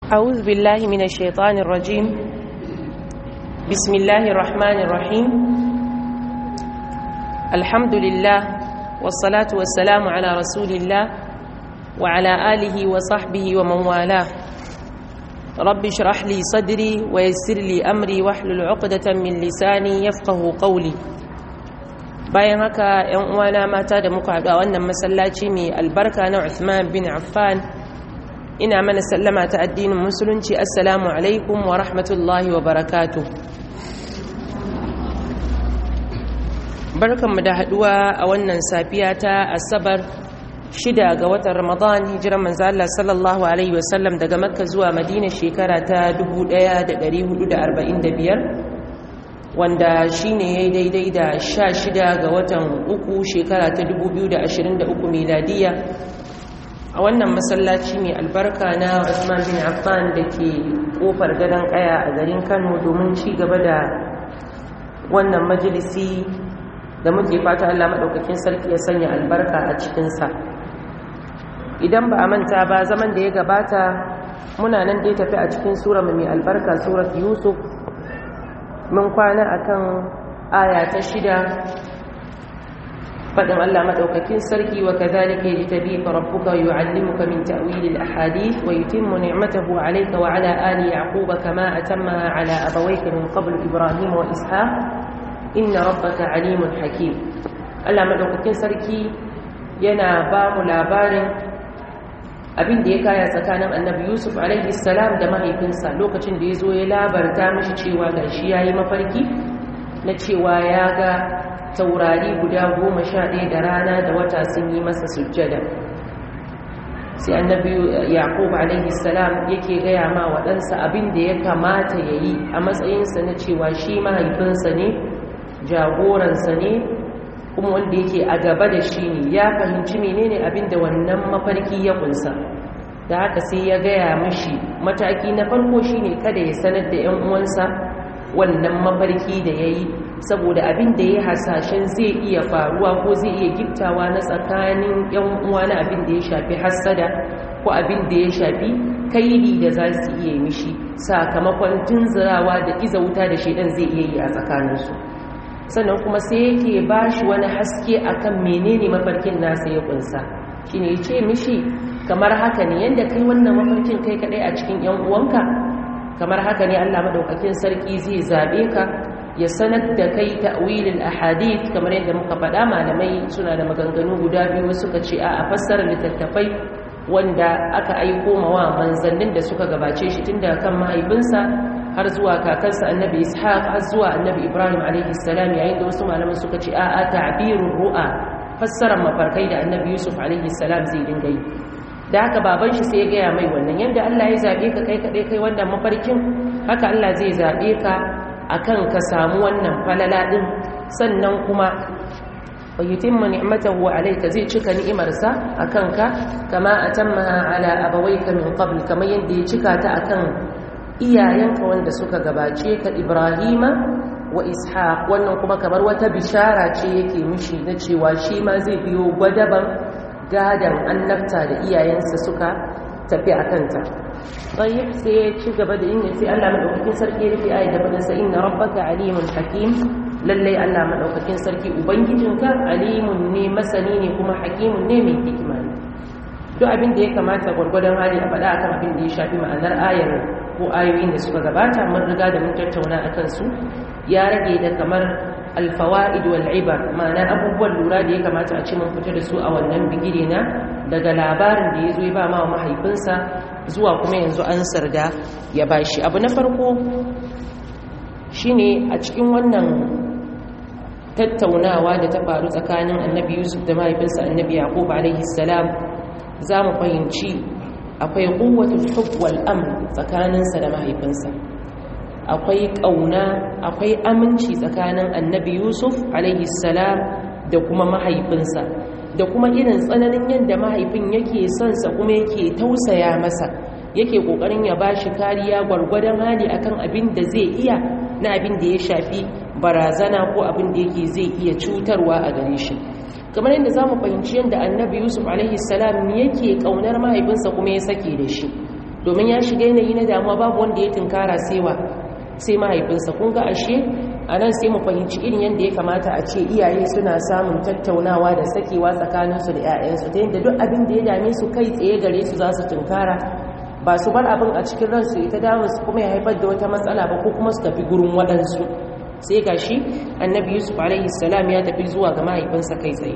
أعوذ بالله من الشيطان الرجيم بسم الله الرحمن الرحيم الحمد لله والصلاة والسلام على رسول الله وعلى آله وصحبه ومن والاه رب اشرح لي صدري ويسر لي أمري واحلل عقدة من لساني يفقه قولي bayan haka ‘yan uwana mata da muka haɗu a wannan masallaci mai albarka na Uthman bin Affan ina mana sallama ta addinin musulunci assalamu alaikum wa rahmatullahi wa barakatu barkanmu da haɗuwa a wannan safiya ta asabar shida ga watan ramadan hijiran manzo Allah sallallahu alaihi wasallam daga makka zuwa madina shekara ta 1445 wanda shi ne ya yi daidai da sha shida ga watan uku shekara ta 2023 miladiya a wannan masallaci mai albarka na Usman bin Affan da ke kofar gadon kaya a garin Kano domin ci gaba da wannan majalisi da muke fata Allah maɗaukakin sarki ya sanya albarka a cikinsa idan ba a manta ba zaman da ya gabata muna nan dai tafi a cikin sura mai albarka surat Yusuf mun kwana akan aya ta shida faɗin Allah maɗaukakin sarki wa kazalika yajtabika rabbuka yu'allimuka min ta'wilil ahadith wa yutimmu ni'matahu 'alayka wa 'ala ali yaquba kama atammaha 'ala abawayka min qabl ibrahim wa ishaq inna rabbaka 'alimun hakim Allah maɗaukakin sarki yana ba mu labarin abin da ya kaya tsakanin annabi yusuf alaihi salam da mahaifinsa lokacin da ya zo ya labarta mashi cewa gashi ya yi mafarki na cewa ya ga taurari guda goma sha ɗaya da rana da wata sun yi masa sujjada sai annabi yaqub alaihi salam yake gaya ma waɗansa abin da ya kamata ya yi a matsayinsa na cewa shi mahaifinsa ne jagoransa ne kuma wanda yake a gaba da shi ne ya fahimci menene abin da wannan mafarki ya kunsa da haka sai ya gaya mashi mataki na farko shine kada ya sanar da 'yan uwansa wannan mafarki da ya yi saboda abin da ya hasashen zai iya faruwa ko zai iya giftawa na tsakanin 'yan uwa na abin da ya shafi hassada ko abin da ya shafi kairi da za su iya mishi sakamakon tunzirawa da iza wuta da shaidan zai iya yi a tsakaninsu sannan kuma sai yake ba shi wani haske akan menene mafarkin nasa ya kunsa shine ya ce mishi kamar haka ne yadda kai wannan mafarkin kai kadai a cikin yan uwanka kamar haka ne Allah madaukakin sarki zai zabe ka ya sanar da kai ta'wilul ahadith kamar yadda muka faɗa malamai suna da maganganu guda biyu suka ce a fassara littattafai wanda aka aiko mawa manzannin da suka gabace shi tun daga kan mahaifinsa har zuwa kakansa annabi ishaq har zuwa annabi ibrahim alaihi salam yayin da wasu malaman suka ce a'a ta'birur ru'a fassarar mafarkai da annabi yusuf alaihi salam zai dinga yi da haka baban shi sai ya gaya mai wannan yadda Allah ya zabe ka kai kadai kai wannan mafarkin haka Allah zai zabe ka akan ka samu wannan falala din sannan kuma wa yutimma ni'matahu alayka zai cika ni'imarsa akan ka kama atammaha ala abawayka min qabl kamar yadda ya cika ta akan iyayenka wanda suka gabace ka Ibrahima wa Ishaq wannan kuma kamar wata bishara ce yake mishi na cewa shi ma zai biyo gwadaban gadan annabta da iyayensa suka tafi a kanta tayyib sai ya ci gaba da yin sai Allah madaukakin sarki ya rufe ayat da fadin sa inna rabbaka alimun hakim lallai Allah madaukakin sarki ubangijinka alimun ne masani ne kuma hakimun ne mai hikima ne duk abin da ya kamata gwargwadon hali a faɗa akan abin da ya shafi ma'anar ayar ko ayoyin da suka gabata mun riga da mun tattauna akan su ya rage da kamar alfawaid wal ibar ma'ana abubuwan lura da ya kamata a ce mun fita da su a wannan bigire na daga labarin da ya zo ya ba ma mahaifinsa zuwa kuma yanzu an sarda ya bashi abu na farko shine a cikin wannan tattaunawa da ta faru tsakanin annabi yusuf da mahaifinsa annabi yaqub alaihi salam za mu fahimci akwai ƙuwatul hub wal amr tsakaninsa da mahaifinsa akwai ƙauna akwai aminci tsakanin annabi yusuf salam da kuma mahaifinsa da kuma irin tsananin yadda mahaifin yake sonsa kuma yake tausaya masa yake ƙoƙarin ya ba shi kariya gwargwadon hali akan abin da zai iya na abin da ya shafi barazana ko abin da yake zai iya cutarwa a gare shi kamar yadda za mu fahimci yadda annabi yusuf alaihi salam yake kaunar mahaifinsa kuma ya sake da shi domin ya shiga yanayi na damuwa babu wanda ya tunkara sewa sai mahaifinsa kun ga ashe a nan sai mu fahimci irin yadda ya kamata a ce iyaye suna samun tattaunawa da sakewa tsakaninsu da 'ya'yansu ta yadda duk abin da ya dame su kai tsaye gare su za su tunkara ba su bar abin a cikin ransu ita damun su kuma ya haifar da wata matsala ba ko kuma su tafi gurin waɗansu sai ga shi annabi yusuf alaihi salam ya tafi zuwa ga mahaifinsa kai tsaye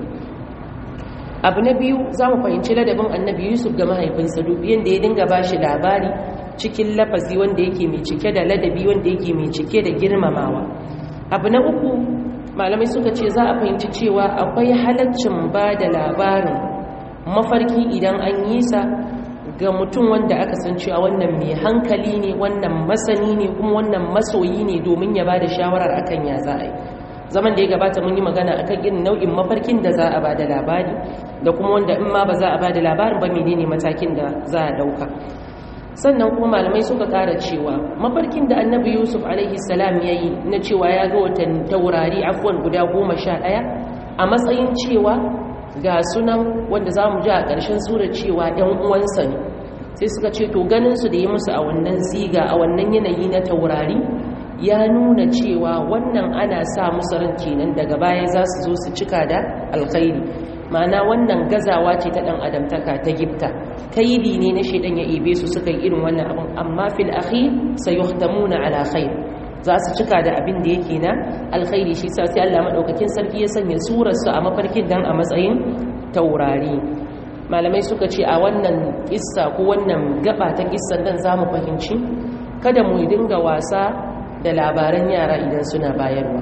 abu na biyu za mu fahimci ladabin annabi yusuf ga mahaifinsa dubi yadda ya dinga ba shi labari cikin lafazi wanda yake mai cike da ladabi wanda yake mai cike da girmamawa abu na uku malamai suka ce za a fahimci cewa akwai halaccin ba da labarin mafarki idan an yi sa ga mutum wanda aka san cewa wannan mai hankali ne wannan masani ne kuma wannan masoyi ne domin ya ba da shawarar akan ya za a yi zaman da ya gabata mun yi magana akan irin nau'in mafarkin da za a ba da labari da kuma wanda in ma ba za a ba da labarin ba menene matakin da za a dauka sannan kuma malamai suka kara cewa mafarkin da annabi yusuf alaihi salam ya yi na cewa ya ga watan taurari afuwan guda goma sha ɗaya a matsayin cewa ga sunan wanda za mu ji a ƙarshen sura cewa ‘yan uwansa ne sai suka ce to ganinsu da ya musu a wannan ziga a wannan yanayi na taurari ya nuna cewa wannan ana sa musu ran kenan daga baya za su zo su cika da alkhairi ma'ana wannan gazawa ce ta ɗan adamtaka ta gifta kaidi ne na shaidan ya ibe su suka yi irin wannan abin amma fil akhir sayuhtamuna ala khair za su cika da abin da yake na alkhairi shi sa sai Allah madaukakin sarki ya sanya surar su a mafarkin dan a matsayin taurari malamai suka ce a wannan kissa ko wannan gaba ta kissan dan zamu fahimci kada mu dinga wasa da labaran yara idan suna bayarwa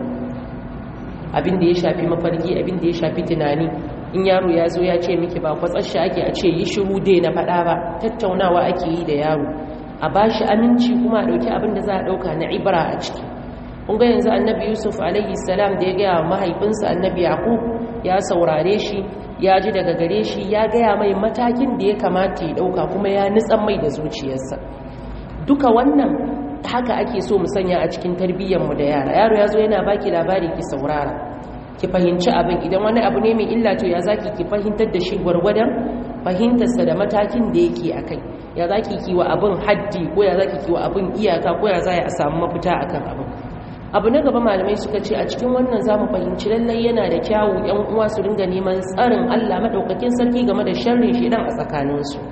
abin da ya shafi mafarki abin da ya shafi tunani in yaro ya zo ya ce miki ba kwatsashe ake a ce yi shiru dai na faɗa ba tattaunawa ake yi da yaro a ba shi aminci kuma a ɗauki abin da za a ɗauka na ibra a ciki ga yanzu annabi yusuf alaihi salam da ya gaya wa mahaifinsa annabi yaqub ya saurare shi ya ji daga gare shi ya gaya mai matakin da ya kamata ya ɗauka kuma ya nitsan mai da zuciyarsa duka wannan haka ake so mu sanya a cikin tarbiyyarmu da yara yaro ya zo yana baki labari ki saurara ki fahimci abin idan wani abu ne mai illa to ya zaki ki fahimtar da shi gwargwadon fahimtarsa da matakin da yake a kai ya zaki ki wa abin haddi ko ya zaki ki wa abin iyaka ko ya za a samu mafita akan abin abu na gaba malamai suka ce a cikin wannan zamu fahimci lallai yana da kyawu yan uwa su ringa neman tsarin Allah madaukakin sarki game da sharrin shedan a tsakaninsu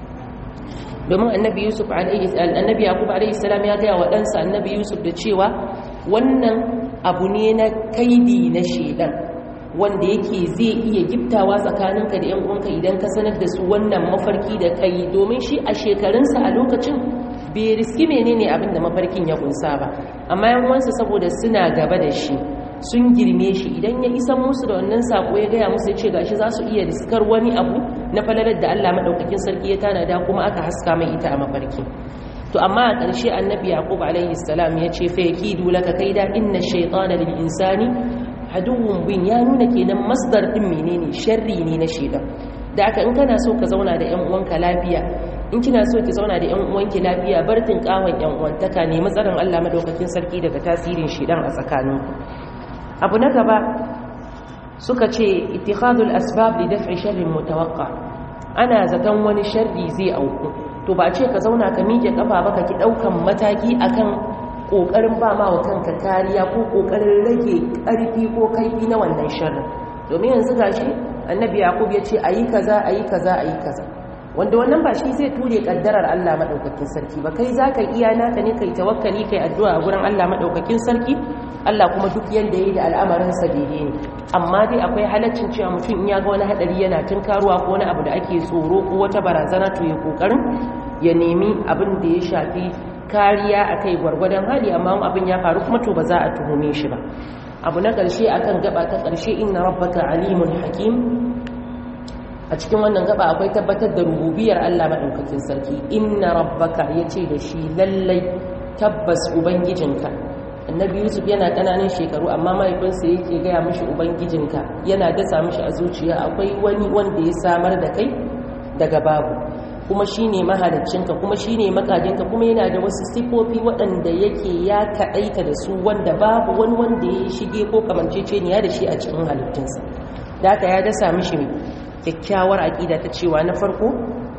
domin annabi yusuf alaihi annabi yaqub alaihi salam ya ga wa ɗansa annabi yusuf da cewa wannan abu ne na kaidi na shedan wanda yake zai iya giftawa tsakaninka da 'yan uwanka idan ka sanar da su wannan mafarki da kai domin shi a shekarunsa a lokacin bai riski menene abin da mafarkin ya kunsa ba amma yan uwansa saboda suna gaba da shi sun girme shi idan ya isa musu da wannan sako ya gaya musu ya ce gashi za su iya riskar wani abu na falalar da Allah madaukakin sarki ya tanada kuma aka haska mai ita a mafarki to amma a ƙarshe annabi yaqub alaihi salam ya ce fa yakidu laka kaida inna shaytana lil insani aduwwun bin ya nuna kenan masdar din menene sharri ne na shedan da aka in kana so ka zauna da ƴan uwanka lafiya in kina so ki zauna da ƴan uwanki lafiya bar kawon ƴan uwantaka ne matsarin Allah madaukakin sarki daga tasirin shedan a tsakaninku abu na gaba suka ce ittikhadul asbab li daf'i sharrin mutawaqqa ana zaton wani sharri zai auku to ba ce ka zauna ka miƙe kafa ba ka ki daukan mataki akan kokarin ba ma wa kanka kariya ko kokarin rage karfi ko kaifi na wannan sharrin domin yanzu gashi annabi yaqub ya ce ayi kaza ayi kaza ayi kaza wanda wannan ba shi zai ture kaddarar Allah madaukakin sarki ba kai zaka iya naka ne kai tawakkali kai addu'a a gurin Allah madaukakin sarki Allah kuma duk yanda yayi da al'amarin sa daidai ne amma dai akwai halaccin cewa mutum in ya ga wani hadari yana tunkaruwa ko wani abu da ake tsoro ko wata barazana to ya kokarin ya nemi abin da ya shafi kariya akai gwargwadon hali amma abin ya faru kuma to ba za a tuhume shi ba abu na ƙarshe akan gaba ta ƙarshe inna rabbaka alimun hakim a cikin wannan gaba akwai tabbatar da rububiyar Allah maɗaukakin sarki inna rabbaka ya ce da shi lallai tabbas ubangijinka annabi yusuf yana ƙananan shekaru amma mahaifinsa yake gaya mishi ubangijinka yana dasa mishi a zuciya akwai wani wanda ya samar da kai daga babu kuma shine mahaliccinka kuma shine makajinka kuma yana da wasu sifofi waɗanda yake ya kaɗaita da su wanda babu wani wanda ya shige ko kamanceceniya da shi a cikin halittunsa da haka ya dasa mishi kyakkyawar aƙida ta cewa na farko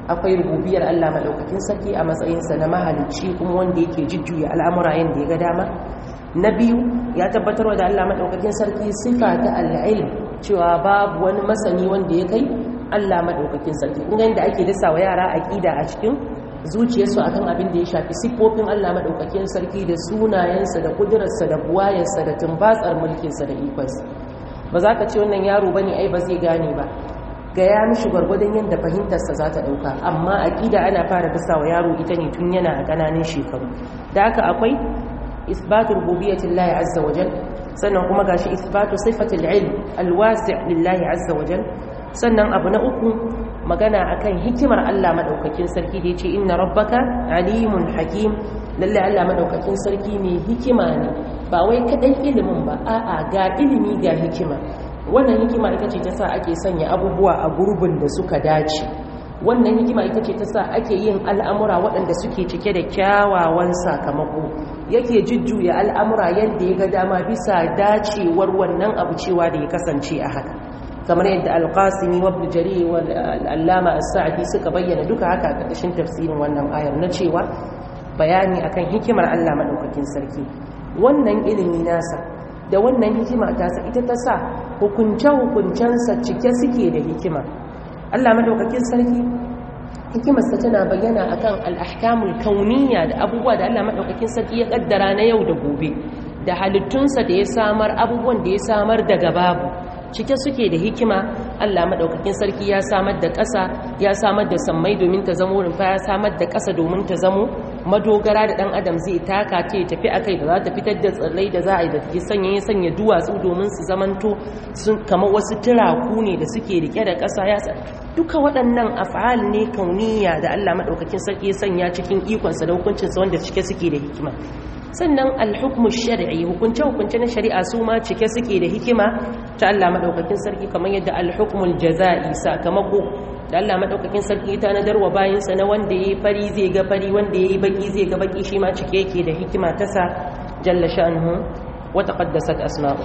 akwai rububiyar Allah madaukakin sarki a matsayinsa na mahalicci kuma wanda yake jujjuya al'amura yanda ya ga dama na biyu ya tabbatarwa da Allah madaukakin sarki sifa ta al'ilm cewa babu wani masani wanda ya kai Allah madaukakin sarki kun ga ake dasa wa yara aqida a cikin zuciyarsu akan abin da ya shafi siffofin Allah madaukakin sarki da sunayensa da kudurarsa da buwayarsa da tumbatsar mulkinsa da ikonsa ba za ka ce wannan yaro bane ai ba zai gane ba ga ya mishi gwargwadon yadda fahimtarsa za ta ɗauka amma aƙida ana fara dasa wa yaro ita ne tun yana a ƙananan shekaru da haka akwai isbatu rububiyyatin lahi azza wajal sannan kuma gashi isbatu sifatul ilm alwasi' lillahi azza wajal sannan abu na uku magana akan hikimar Allah madaukakin sarki da yace inna rabbaka alimun hakim lalle Allah madaukakin sarki mai hikima ne ba wai kadan ilimin ba a'a ga ilimi ga hikima wannan hikima ita ce ta sa ake sanya abubuwa a gurbin da suka dace wannan hikima ita ce ta sa ake yin al'amura waɗanda suke cike da kyawawan sakamako yake jujjuya al'amura yadda ya ga dama bisa dacewar wannan abu cewa da ya kasance a haka kamar yadda alƙasimi wa bujari wa al'allama as-sa'adi suka bayyana duka haka a ƙarƙashin tafsirin wannan ayar na cewa bayani akan hikimar Allah maɗaukakin sarki wannan ilimi nasa da wannan hikima tasa ita ta sa hukunce-hukuncensa cike suke da hikima Allah madaukakin sarki hikimarsa tana bayyana akan al'ahkamul kauniya da abubuwa da Allah madaukakin sarki ya kaddara na yau da gobe da halittunsa da ya samar abubuwan da ya samar daga babu cike suke da hikima Allah madaukakin sarki ya samar da ƙasa ya samar da sammai domin ta zamo rumfa ya samar da ƙasa domin ta zamo madogara da ɗan adam zai taka ce tafi akai da za ta fitar da tsirrai da za a yi da take sanya ya sanya duwatsu domin su zamanto sun kamar wasu turaku ne da suke rike da ƙasa ya duka waɗannan af'al ne kauniya da Allah madaukakin sarki ya sanya cikin ikonsa da hukuncinsa wanda cike suke da hikima sannan alhukmu shar'i hukunce hukunce na shari'a su ma cike suke da hikima ta Allah madaukakin sarki kamar yadda alhukmul jazai sakamako da Allah madaukakin sarki ta nadarwa bayan sa na wanda yayi fari zai ga fari wanda yayi baki zai ga baki shi ma cike yake da hikima ta sa jalla sha'nuhu wa taqaddasat asma'u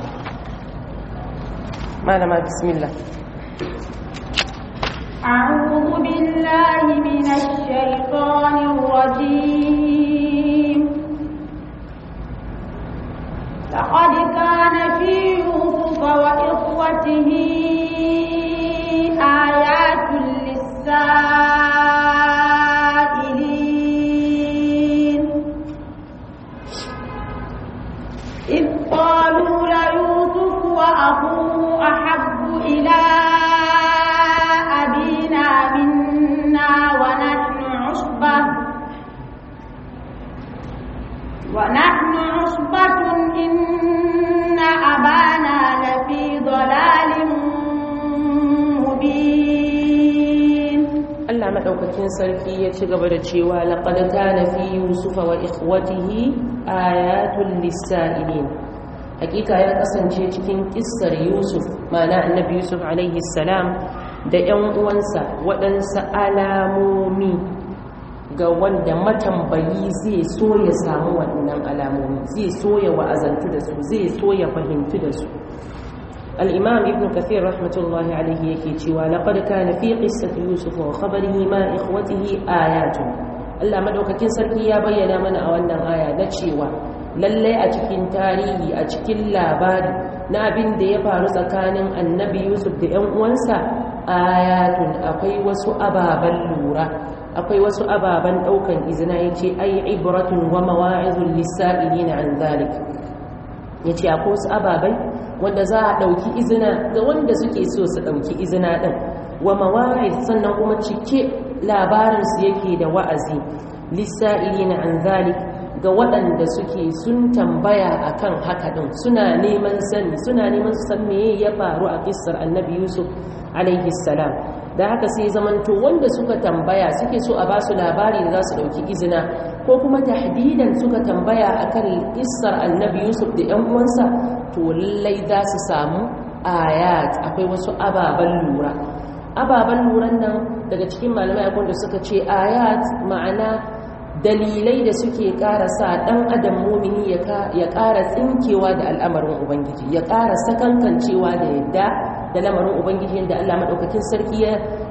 malama bismillah أعوذ بالله من الشيطان الرجيم لقد كان في يوسف وإخوته آيات للسائلين إذ قالوا ليوسف وأخوه أحب إلى أبينا منا ونحن عصبة ونحن عصبة إن أبانا لفي ضلال مبين Allah madaukakin sarki ya ci gaba da cewa laqad kana fi yusufa wa ikhwatihi ayatul lisailin hakika ya kasance cikin kissar yusuf ma'ana annabi yusuf alaihi salam da ƴan uwansa waɗansu alamomi ga wanda matambayi zai so ya samu waɗannan alamomi zai so ya wa'azantu da su zai so ya fahimtu da su الإمام ابن كثير رحمة الله عليه يكيتشي ولقد كان في قصة يوسف وخبره ما إخوته آيات Allah madaukakin sarki ya bayyana mana a wannan aya na cewa lallai a cikin tarihi a cikin labari na abin da ya faru tsakanin annabi Yusuf da ƴan uwansa ayatun akwai wasu ababan lura akwai wasu ababan daukan izina yace ai ibratun wa mawa'izul lisa'ilina an zalik yace akwai wasu ababai wanda za a ɗauki izina ga wanda suke so su ɗauki izina ɗin wa mawari sannan kuma cike labarinsu yake da wa'azi lissa'ili na an zalik ga waɗanda suke sun tambaya a kan haka ɗin suna neman sani suna neman su san meye ya faru a kissar annabi yusuf alaihi salam da haka sai zamanto wanda suka tambaya suke so a basu labari da za su ɗauki izina ko kuma tahdidan suka tambaya akan kissar annabi yusuf da 'yan uwansa to lallai za su samu ayat akwai wasu ababen lura ababen luran nan daga cikin malamai akwai da suka ce ayat ma'ana dalilai da suke ƙara sa ɗan adam mumini ya ƙara tsinkewa da al'amarin ubangiji ya ƙara sakankancewa da yadda da lamarin ubangiji yadda allah maɗaukakin sarki ya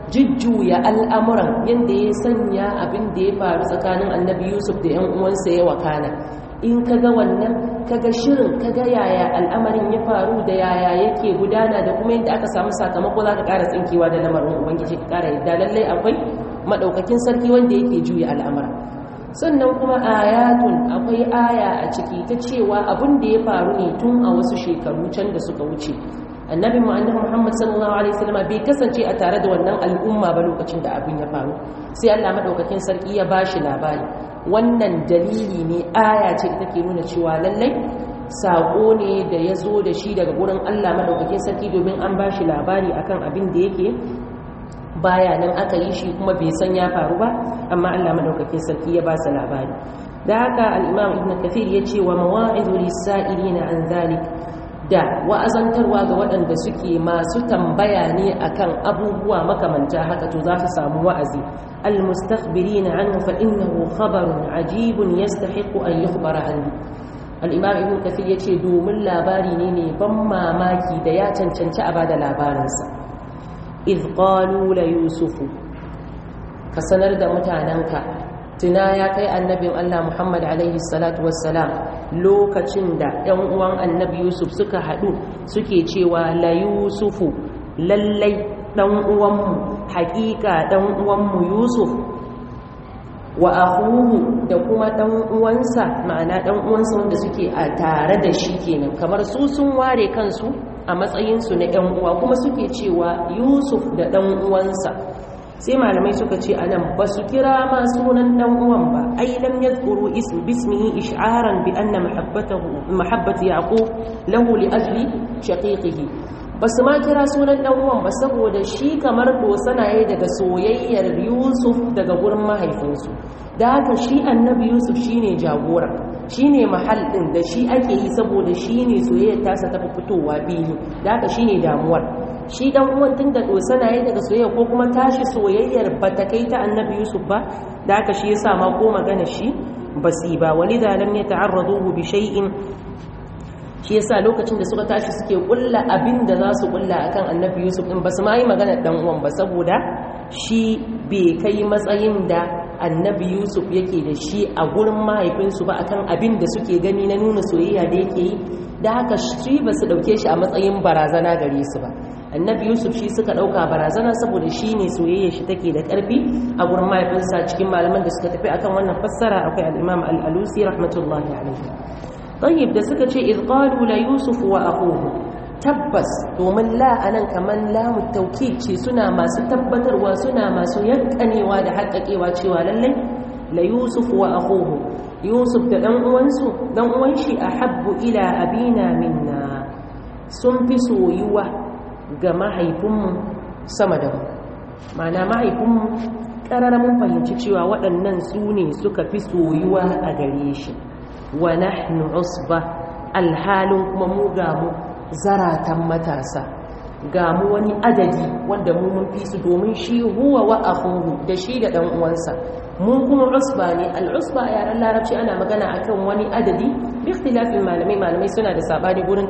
jujjuya al'amuran yadda ya sanya abin da ya faru tsakanin annabi yusuf da 'yan uwansa ya wakana in ka ga wannan ka ga shirin ka ga yaya al'amarin ya faru da yaya yake gudana da kuma yadda aka samu sakamako za ka ƙara tsinkewa da lamarin ubangiji ka ƙara yadda lallai akwai maɗaukakin sarki wanda yake juya al'amura sannan kuma ayatun akwai aya a ciki ta cewa abin da ya faru ne tun a wasu shekaru can da suka wuce annabi mu annabi Muhammad sallallahu alaihi wasallam bai kasance a tare da wannan al'umma ba lokacin da abin ya faru sai Allah madaukakin sarki ya bashi labari wannan dalili ne aya ce da take nuna cewa lallai sako ne da ya zo da shi daga gurin Allah madaukakin sarki domin an bashi labari akan abin da yake baya nan aka yi shi kuma bai san ya faru ba amma Allah madaukakin sarki ya ba sa labari da haka al-Imam Ibn Kathir ya ce wa mawa'izu lis-sa'ilina an zalik da wa'azantarwa ga waɗanda suke masu tambaya ne akan abubuwa makamanta haka to za su samu wa'azi almustakhbirina anhu fa innahu khabarun ajibun yastahiqu an yukhbara anhu al-imam ibn kathir yace domin labari ne ne ban mamaki da ya cancanci a bada labarinsa iz qalu la yusufu ka sanar da mutananka tuna ya kai annabin Allah Muhammad alaihi salatu wassalam lokacin da ‘yan uwan annabi Yusuf suka haɗu suke cewa la Yusufu lallai ɗan uwanmu haƙiƙa ɗan uwanmu Yusuf wa ahuhu da kuma ɗan uwansa ma'ana ɗan uwansa wanda suke a tare da shi kenan kamar su sun ware kansu a matsayinsu na ‘yan uwa kuma suke cewa Yusuf da ɗan uwansa sai malamai suka ce a nan ba su kira ma sunan dan uwan ba ai lam yadhkuru ism bismihi ish'aran bi anna mahabbatahu mahabbati yaqub lahu li ajli shaqiqihi ba su ma kira sunan dan uwan ba saboda shi kamar dosana yayi daga soyayyar Yusuf daga gurin mahaifinsu da haka shi annabi Yusuf shine jagora shine mahal din da shi ake yi saboda shine soyayyar tasa ta fitowa biyu da haka shine damuwar shi dan uwan tun da dosana yayi daga soyayya ko kuma tashi soyayyar bata kai ta annabi Yusuf ba da haka shi yasa ma ko magana shi basi ba walidha lam yata'arradu bi shay'in shi yasa lokacin da suka tashi suke kulla abin da za su kulla akan annabi Yusuf din basu ma yi magana dan uwan ba saboda shi bai kai matsayin da annabi Yusuf yake da shi a gurin mahaifinsu ba akan abin da suke gani na nuna soyayya da yake yi da haka shi ba su dauke shi a matsayin barazana gare su ba annabi yusuf shi suka dauka barazana saboda shi ne soyayya shi take da karfi a gurin mahaifinsa cikin malaman da suka tafi akan wannan fassara akwai al-imam al-alusi rahmatullahi alaihi tayyib da suka ce iz qalu la yusuf wa akhuhu tabbas domin la anan kaman lamu tawkid ce suna masu tabbatarwa suna masu yankanewa da haƙƙaƙewa cewa lallai la yusuf wa akhuhu yusuf da dan uwansu dan uwan shi ahabbu ila abina minna sun fi soyuwa ga mahaifinmu sama da mu mana mahaifinmu ƙarar mun fahimci cewa waɗannan su ne suka fi soyuwa a gare shi wa nahnu usba alhalin kuma mu ga mu zaratan matasa ga mu wani adadi wanda mu mun fi su domin shi huwa wa akhuhu da shi da dan uwansa mu kuma usba ne al-usba a yaren larabci ana magana akan wani adadi bi ikhtilafin malamai malamai suna da sabani gurin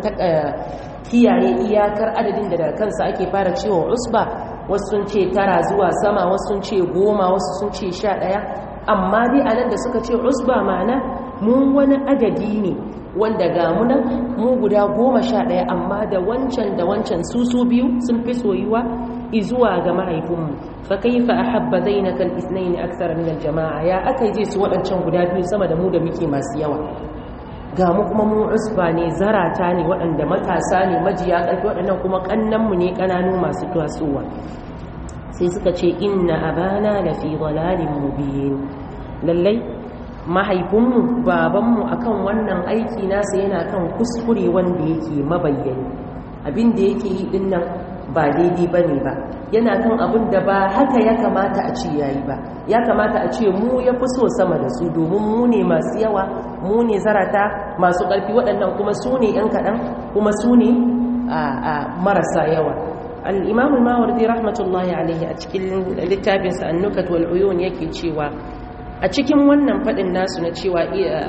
kiyaye iyakar adadin da daga kansa ake fara cewa usba wasu sun ce tara zuwa sama wasu sun ce goma wasu sun ce sha ɗaya amma dai a nan da suka ce usba ma'ana mun wani adadi ne wanda ga munan mu guda goma sha ɗaya amma da wancan da wancan su su biyu sun fi soyuwa izuwa ga mahaifinmu fa kaifa ahabba zainaka al-ithnayn akthar min al-jama'a ya akai je su waɗancan guda biyu sama da mu da muke masu yawa ga mu kuma mu usba ne zarata ne waɗanda matasa ne majiya ƙarfi waɗannan kuma ƙannanmu ne ƙananu masu tasowa sai suka ce inna abana da fi dalalin mubin lallai mahaifinmu babanmu akan wannan aiki nasa yana kan kuskure wanda yake mabayyani abin da yake yi din nan ba daidai ba ne ba yana kan abin da ba haka ya kamata a ce yayi ba ya kamata a ce mu ya fi so sama da su domin mu ne masu yawa mu ne zarata masu ƙarfi waɗannan kuma su ne ‘yan kaɗan kuma su ne marasa yawa al'imamu mawardi rahmatullahi alaihi a cikin littafinsa annukat wal'uyun yake cewa a cikin wannan faɗin nasu na cewa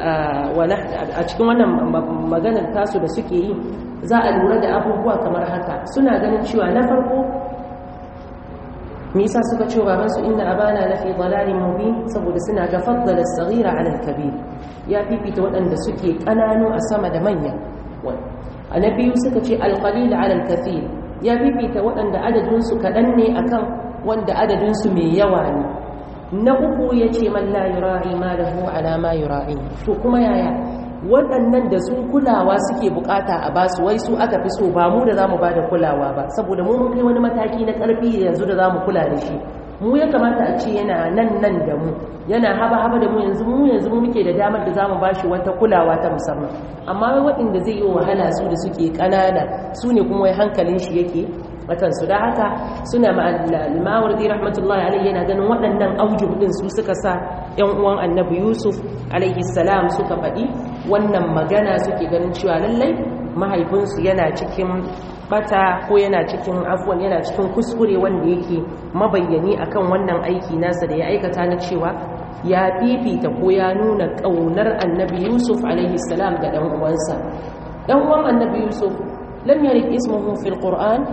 a cikin wannan maganar tasu da suke yi za a lura da abubuwa kamar haka suna ganin cewa na farko me yasa suka ce baban su inna abana lafi dalalin mubin saboda suna ga faddala as-saghira 'ala al-kabir ya fifita waɗanda suke ƙananu a sama da manya a na biyu suka ce al-qalil 'ala al-kathir ya fifita waɗanda adadin su kaɗan ne akan wanda adadin su mai yawa ne na uku ya ce man la yura'i ma lahu ala ma yura'i to kuma yaya waɗannan da sun kulawa suke bukata a basu wai su aka fi so ba mu da zamu bada kulawa ba saboda mu mun kai wani mataki na ƙarfi yanzu da zamu kula da shi mu ya kamata a ce yana nan nan da mu yana haba haba da mu yanzu mu yanzu mu muke da damar da zamu bashi wata kulawa ta musamman amma wai waɗanda zai yi wahala su da suke ƙanana su ne kuma wai hankalin shi yake watansu da haka suna ma'almawardi rahmatullahi alaihi yana ganin waɗannan aujuh din su suka sa ‘yan uwan annabi yusuf alaihi salam suka faɗi wannan magana suke ganin cewa lallai mahaifinsu yana cikin bata ko yana cikin afuwan yana cikin kuskure wanda yake mabayyani akan wannan aiki nasa da ya aikata na cewa ya fifita ko ya nuna ƙaunar annabi yusuf alaihi salam ga ɗan uwansa ɗan uwan annabi yusuf lam yarid ismuhu fil qur'an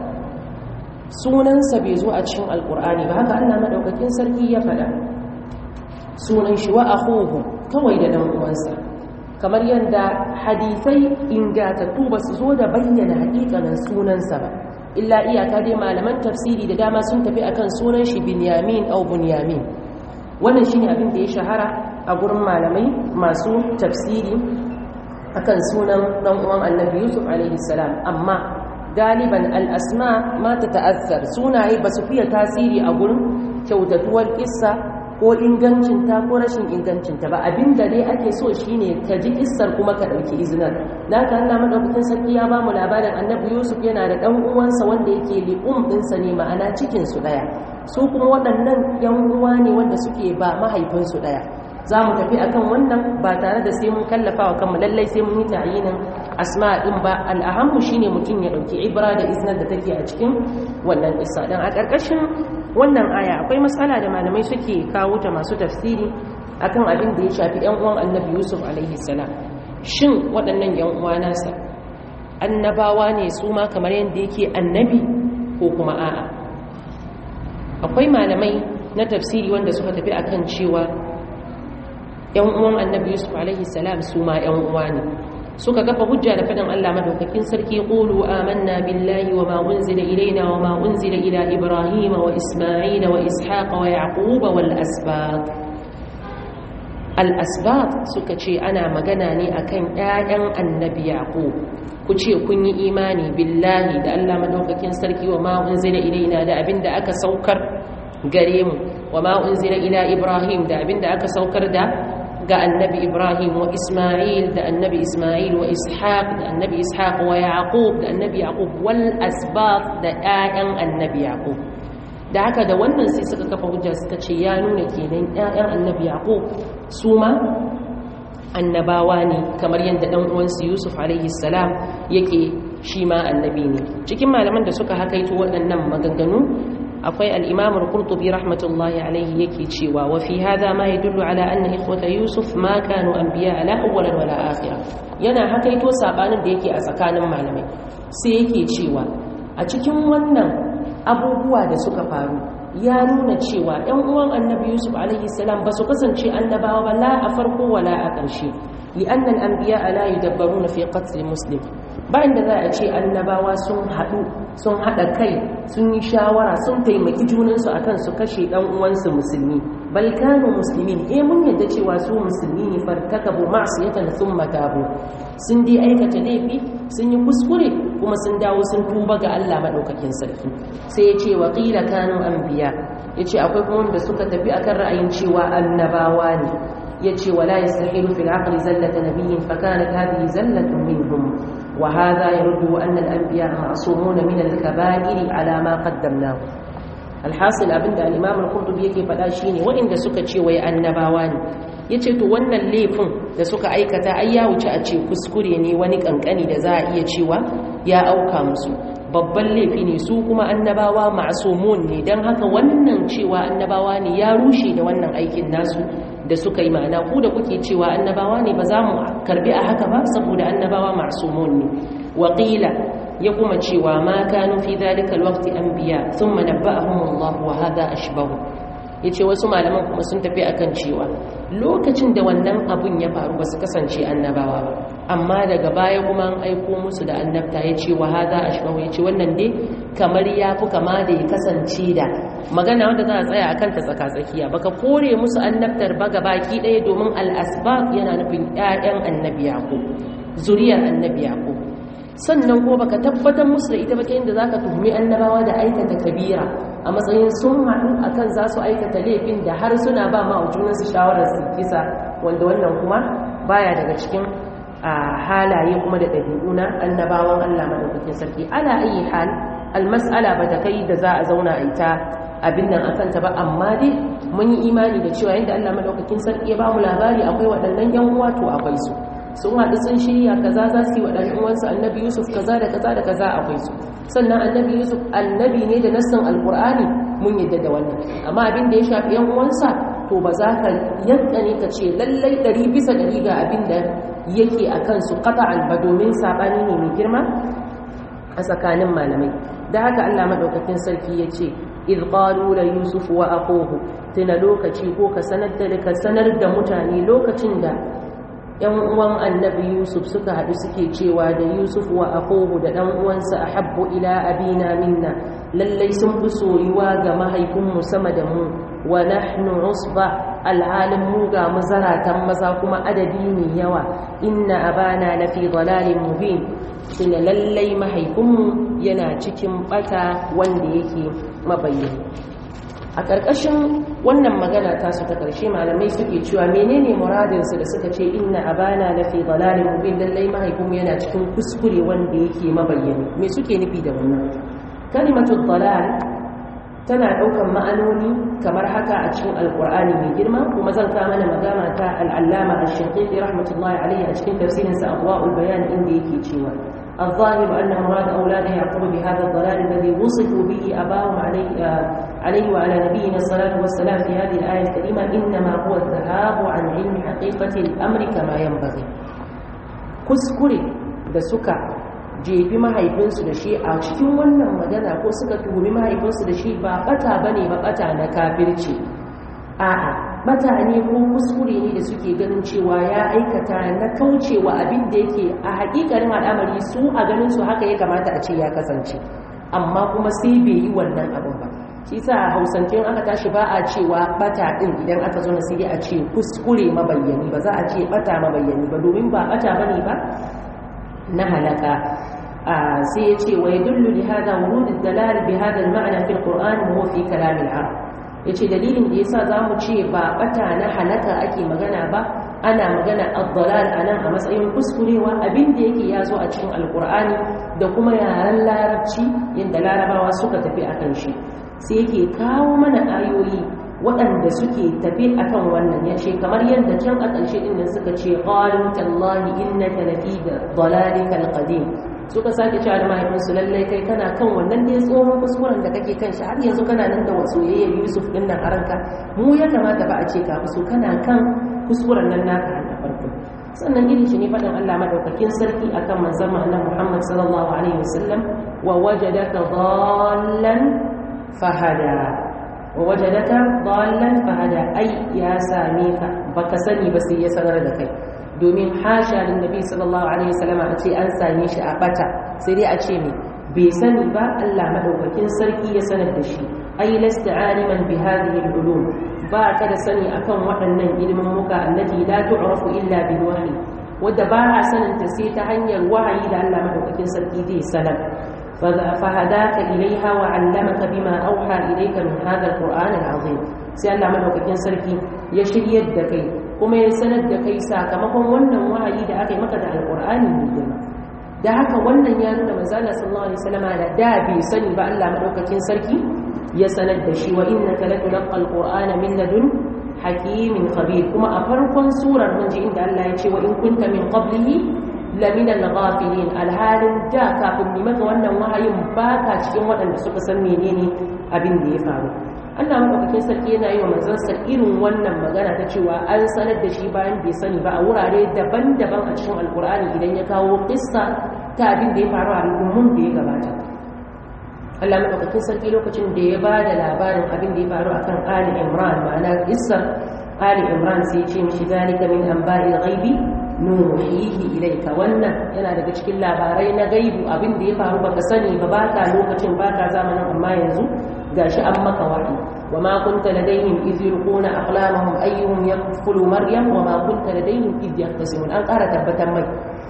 sunansa bai zo a cikin alkur'ani ba haka Allah madaukakin sarki ya faɗa sunan shi wa akhuhu kawai da dan uwansa kamar yadda hadisai ingatattu ba su zo da bayyana hakikanin sunansa ba illa iyaka dai malaman tafsiri da dama sun tafi akan sunan shi binyamin au bunyamin wannan shine abin da ya shahara a gurin malamai masu tafsiri akan sunan dan uwan annabi yusuf alaihi salam amma galiban al'asma ma ta ta'azzar sunaye ba su fiye tasiri a gurin kyautatuwar kissa ko ingancinta ko rashin ingancinta ba abinda dai ake so shine ka ji kissar kuma ka ɗauki izinar da ka Allah madaukakin sarki ya ba mu labarin annabi yusuf yana da ɗan uwansa wanda yake li'um ɗinsa ne ma'ana cikinsu ɗaya su kuma waɗannan yan uwa ne wanda suke ba mahaifinsu ɗaya za mu tafi akan wannan ba tare da sai mun kallafa wa kanmu lallai sai mun yi ta'ayinin asma din ba al'ahammu shine mutum ya dauki ibra da iznar da take a cikin wannan isa dan a karkashin wannan aya akwai matsala da malamai suke kawo ta masu tafsiri akan abin da ya shafi yan uwan annabi yusuf alaihi salam shin waɗannan yan uwa nasa annabawa ne su ma kamar yadda yake annabi ko kuma a'a akwai malamai na tafsiri wanda suka tafi akan cewa yan uwan annabi yusuf alaihi salam su ma yan uwa ne suka kafa hujja da faɗin Allah madaukakin sarki qulu amanna billahi wa ma unzila ilaina wa ma unzila ila ibrahim wa isma'il wa ishaq wa yaqub wal asbaq al asbaq suka ce ana magana ne akan ƴaƴan annabi yaqub ku ce kun yi imani billahi da Allah madaukakin sarki wa ma unzila ilaina da abinda aka saukar gare mu wa ma unzila ila ibrahim da abinda aka saukar da ga annabi ibrahim wa isma'il da annabi isma'il wa ishaq da annabi ishaq wa yaqub da annabi yaqub wal asbab da ƴaƴan annabi yaqub da haka da wannan sai suka kafa hujja suka ce ya nuna kenan ƴaƴan annabi yaqub su ma annabawa ne kamar yadda dan uwansu yusuf alaihi salam yake shi ma annabi ne cikin malaman da suka hakaito waɗannan maganganu akwai al-imam al-qurtubi rahmatullahi alaihi yake cewa wa fi hadha ma yadullu ala anna ikhwata yusuf ma kanu anbiya la awwalan wala akhira yana hakaito sabanin da yake a tsakanin malamai sai yake cewa a cikin wannan abubuwa da suka faru ya nuna cewa ɗan uwan annabi yusuf alaihi salam ba su kasance annabawa ba la a farko wala a ƙarshe li'annan anbiya la yudabbaruna fi qatl muslim ba inda za a ce annabawa sun haɗu sun haɗa kai sun yi shawara sun taimaki junansu akan su kashe ɗan uwansu musulmi bal kanu muslimin eh mun yadda cewa su musulmi ne fartakabu ma'siyatan thumma tabu sun dai aikata laifi sun yi kuskure kuma sun dawo sun tuba ga Allah madaukakin sarki sai ya ce wa qila kanu anbiya yace akwai kuma wanda suka tafi akan ra'ayin cewa annabawa ne yace wala yastahilu fil aqli zallata nabiyyin fa kanat hadhihi zallatun minhum wa hadha yaruddu anna al anbiya ma'sumun min al kaba'ir ala ma qaddamnahu alhasil abinda al-imam al-qurtubi yake faɗa shine waɗanda suka ce wai annabawa ne yace to wannan laifin da suka aikata ai ya wuce a ce kuskure ne wani kankani da za a iya cewa ya auka musu babban laifi ne su kuma annabawa ma'sumun ne dan haka wannan cewa annabawa ne ya rushe da wannan aikin nasu da suka yi ma'ana ku da kuke cewa annabawa ne ba za mu karbi a haka ba saboda annabawa ma'sumun ne waqila ya kuma cewa ma kanu fi dhalika alwaqti anbiya thumma nabba'ahum Allah wa hadha ashbahu yace wasu malaman kuma sun tafi akan cewa lokacin da wannan abun ya faru ba su kasance annabawa ba amma daga baya kuma an aiko musu da annabta yace wa hadha ashbahu yace wannan dai kamar ya fi kama da ya kasance da magana wanda za a tsaya akan ta tsaka-tsakiya baka kore musu annabtar ba baki ɗaya domin al-asbab yana nufin ƴaƴan annabi yaqub zuriyar annabi yaqub sannan ko baka tabbatar musu da ita ba inda zaka tuhumi annabawa da aikata kabira a matsayin sun haɗu akan za su aikata laifin da har suna ba ma junan su shawarar su kisa wanda wannan kuma baya daga cikin halaye kuma da ɗabi'u na annabawan Allah madaukakin sarki ala ayi hal almas'ala ba ta kai da za a zauna a ita abin nan akan ta ba amma dai mun yi imani da cewa yadda Allah madaukakin sarki ya ba mu labari akwai waɗannan yan uwa to akwai su sun haɗu sun shirya kaza za su yi wa ɗan'uwansu annabi yusuf kaza da kaza da kaza akwai su sannan annabi yusuf annabi ne da nassan alkur'ani mun yadda da wannan amma abin da ya shafi yan uwansa to ba za ka yanka ne ka ce lallai ɗari bisa ɗari ga abin da yake a kansu qata'an ba domin saɓani ne mai girma a tsakanin malamai da haka allah maɗaukakin sarki ya ce idh qalu la yusuf wa aquhu tuna lokaci ko ka sanar da ka sanar da mutane lokacin da ‘yan uwan annabi Yusuf suka haɗu suke cewa da Yusuf wa akohu da ɗan uwansa a habbu ila abina minna lallai sun fi soyuwa ga mahaifinmu sama da mu wa nahnu usba alhalin mu ga mu zaratan maza kuma adadi mai yawa inna abana na fi dalalin mubin tuna lallai mahaifinmu yana cikin bata wanda yake mabayyana a ƙarƙashin wannan magana ta su ta ƙarshe malamai suke cewa menene muradinsu da suka ce inna abana na fi dalalin mubin lallai mahaifinmu yana cikin kuskure wanda yake mabayyani me suke nufi da wannan kalimatul dalal tana ɗaukan ma'anoni kamar haka a cikin alƙur'ani mai girma kuma zan kama mana magana ta al'allama ash-shaqiqi rahmatullahi alayhi a cikin tafsirinsa adwa'ul bayan inda yake cewa الظاهر أن مراد أولاد يعقوب بهذا الضلال الذي وصفوا به أباهم عليه, عليه وعلى نبينا الصلاة والسلام في هذه الآية الكريمة إنما هو الذهاب عن علم حقيقة الأمر كما ينبغي كسكري da suka jefi mahaifinsu da shi a cikin wannan magana ko suka tuhumi mahaifinsu da shi ba bata bane ba bata na kafirci a'a bata ne ko kuskure ne da suke ganin cewa ya aikata na kaucewa abin da yake a hakikanin al'amari su a ganin su haka ya kamata a ce ya kasance amma kuma sai bai yi wannan abin ba shi sa a hausance aka tashi ba a cewa bata din idan aka zo na sai a ce kuskure mabayyani ba za a ce bata mabayyani ba domin ba bata bane ba na halaka sai ya ce wa yadullu li hada wurud ad-dalal bi hada al-ma'na fi al-Qur'an wa fi kalam al-Arab ya ce dalilin da ya sa za mu ce ba bata na halaka ake magana ba ana magana abdalal a nan a matsayin kuskurewa abin da yake ya zo a cikin alkur'ani da kuma yaren larabci yadda larabawa suka tafi a kan shi sai yake kawo mana ayoyi waɗanda suke tafi a kan wannan ya ce kamar yadda can a ƙarshe ɗin suka ce ƙwarin tallahi innaka lafi da dalalikal qadim suka sake cewa da mahaifinsu lallai kai kana kan wannan dai tsohon kuskuren da kake kan shi har yanzu kana nan da soyayyar yusuf din nan a ranka mu ya kamata ba a ce ka so kana kan kuskuren nan naka a farko sannan irin shi ne faɗin allah madaukakin sarki akan manzon annabi muhammad sallallahu alaihi wasallam wa wajadaka dallan fahada wa wajadaka dallan fahada ai ya same ka baka sani ba sai ya sanar da kai domin hasha da nabi sallallahu alaihi wasallam a ce an same shi a bata sai dai a ce me bai sani ba Allah madaukakin sarki ya sanar da shi ai lasta aliman bi hadhihi al-ulum ba ka da sani akan waɗannan ilimin muka allati la tu'rafu illa bil wahyi wadda ba a sanin ta sai ta hanyar wahayi da Allah madaukakin sarki zai sanar فهداك إليها وعلمك بما أوحى إليك من هذا القرآن العظيم sai Allah madaukakin sarki ya shiryar da kai kuma ya sanar da kai sakamakon wannan wahayi da aka yi maka da alqur'ani mai girma da haka wannan ya nuna manzala sallallahu alaihi wasallam da da bai sani ba Allah madaukakin sarki ya sanar da shi wa innaka latulqa alqur'ana min ladun hakimin khabir kuma a farkon surar mun ji inda Allah ya ce wa in kunta min qablihi lamina al-ghafilin alhalin da kafin ni maka wannan wahayin baka cikin waɗanda suka san menene abin da ya faru Allah madaukakin sarki yana yi wa manzansa irin wannan magana ta cewa an sanar da shi bayan bai sani ba a wurare daban-daban a cikin alkur'ani idan ya kawo kissa ta abin da ya faru a al'ummun da ya gabata Allah madaukakin sarki lokacin da ya ba da labarin abin da ya faru akan Ali Imran ma'ana Isar Ali Imran sai ce mishi zalika min anba'il ghaibi nuhihi ilayka wannan yana daga cikin labarai na gaibu abin da ya faru baka sani ba baka lokacin baka zamanin amma yanzu gashi an maka wahayi وما كنت لديهم إذ يلقون أقلامهم أيهم يكفل مريم وما كنت لديهم إذ يختصمون أن قال تبتا مي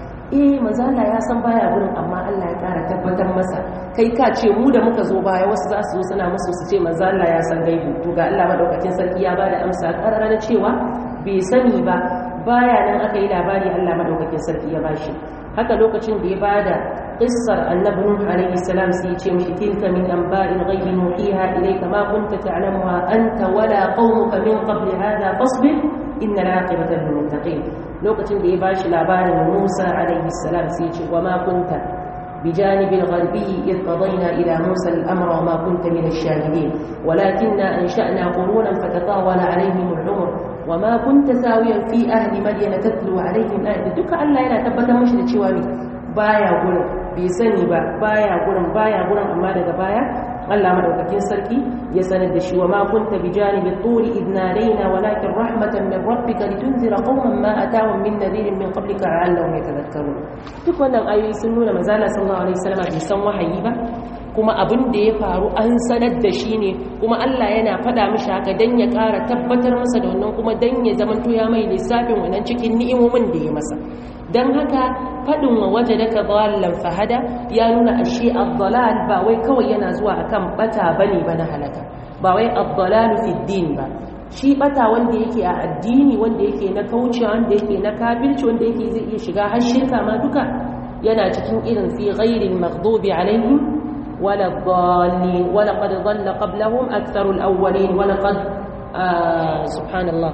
eh manzo Allah ya san baya gurin amma Allah ya kara tabbatar masa kai ka ce mu da muka zo baya wasu za su zo suna musu su ce manzo Allah ya san gaibu to ga Allah madaukakin sarki ya bada amsa karara na cewa bai sani ba baya nan aka yi labari Allah madaukakin sarki ya bashi haka lokacin da ya bada qissar annabi nuh alayhi salam sai ya ce mishi tilka min anba'il ghaibi nuhiha ilayka ma kunta ta'lamuha anta wala qaumuka min qabli hadha fasbir inna al-aqibata lil muttaqin lokacin da ya bashi labarin Musa alaihi salam sai ya ce wa ma kunta بجانب الغربي إذ قضينا إلى موسى الأمر وما كنت من الشاهدين ولكننا أنشأنا قرونا فتطاول عليهم العمر وما كنت ساويا في أهل مدين تتلو عليهم آية دك ألا ينا تبتا مشد شوامي بايا قرن بيسني با بايا قرن بايا قرن أما daga baya Allah madaukakin sarki ya sanar da shi wa ma kunta bi janibi turi idh nadaina walakin rahmatan min rabbika litunzira qauman ma atahum min nadhirin min qablika la'allahum yatadhakkarun duk wannan ayoyi sun nuna manzo Allah sallallahu alaihi wasallam bai san wahayi ba kuma abin da ya faru an sanar da shi ne kuma Allah yana faɗa mishi haka dan ya ƙara tabbatar masa da wannan kuma dan ya zamanto ya mai lissafin wannan cikin ni'imomin da ya masa dan haka faɗin wa waje daga dhallan fahada ya nuna ashe ad-dalal ba wai kawai yana zuwa akan bata bane ba na halaka ba wai ad-dalal fi din ba shi bata wanda yake a addini wanda yake na kauce wanda yake na kafirci wanda yake zai iya shiga har shirka ma duka yana cikin irin fi ghairil maghdubi alaihim wala dhalin wala qad dhalla qablahum aktharul awwalin wala qad subhanallah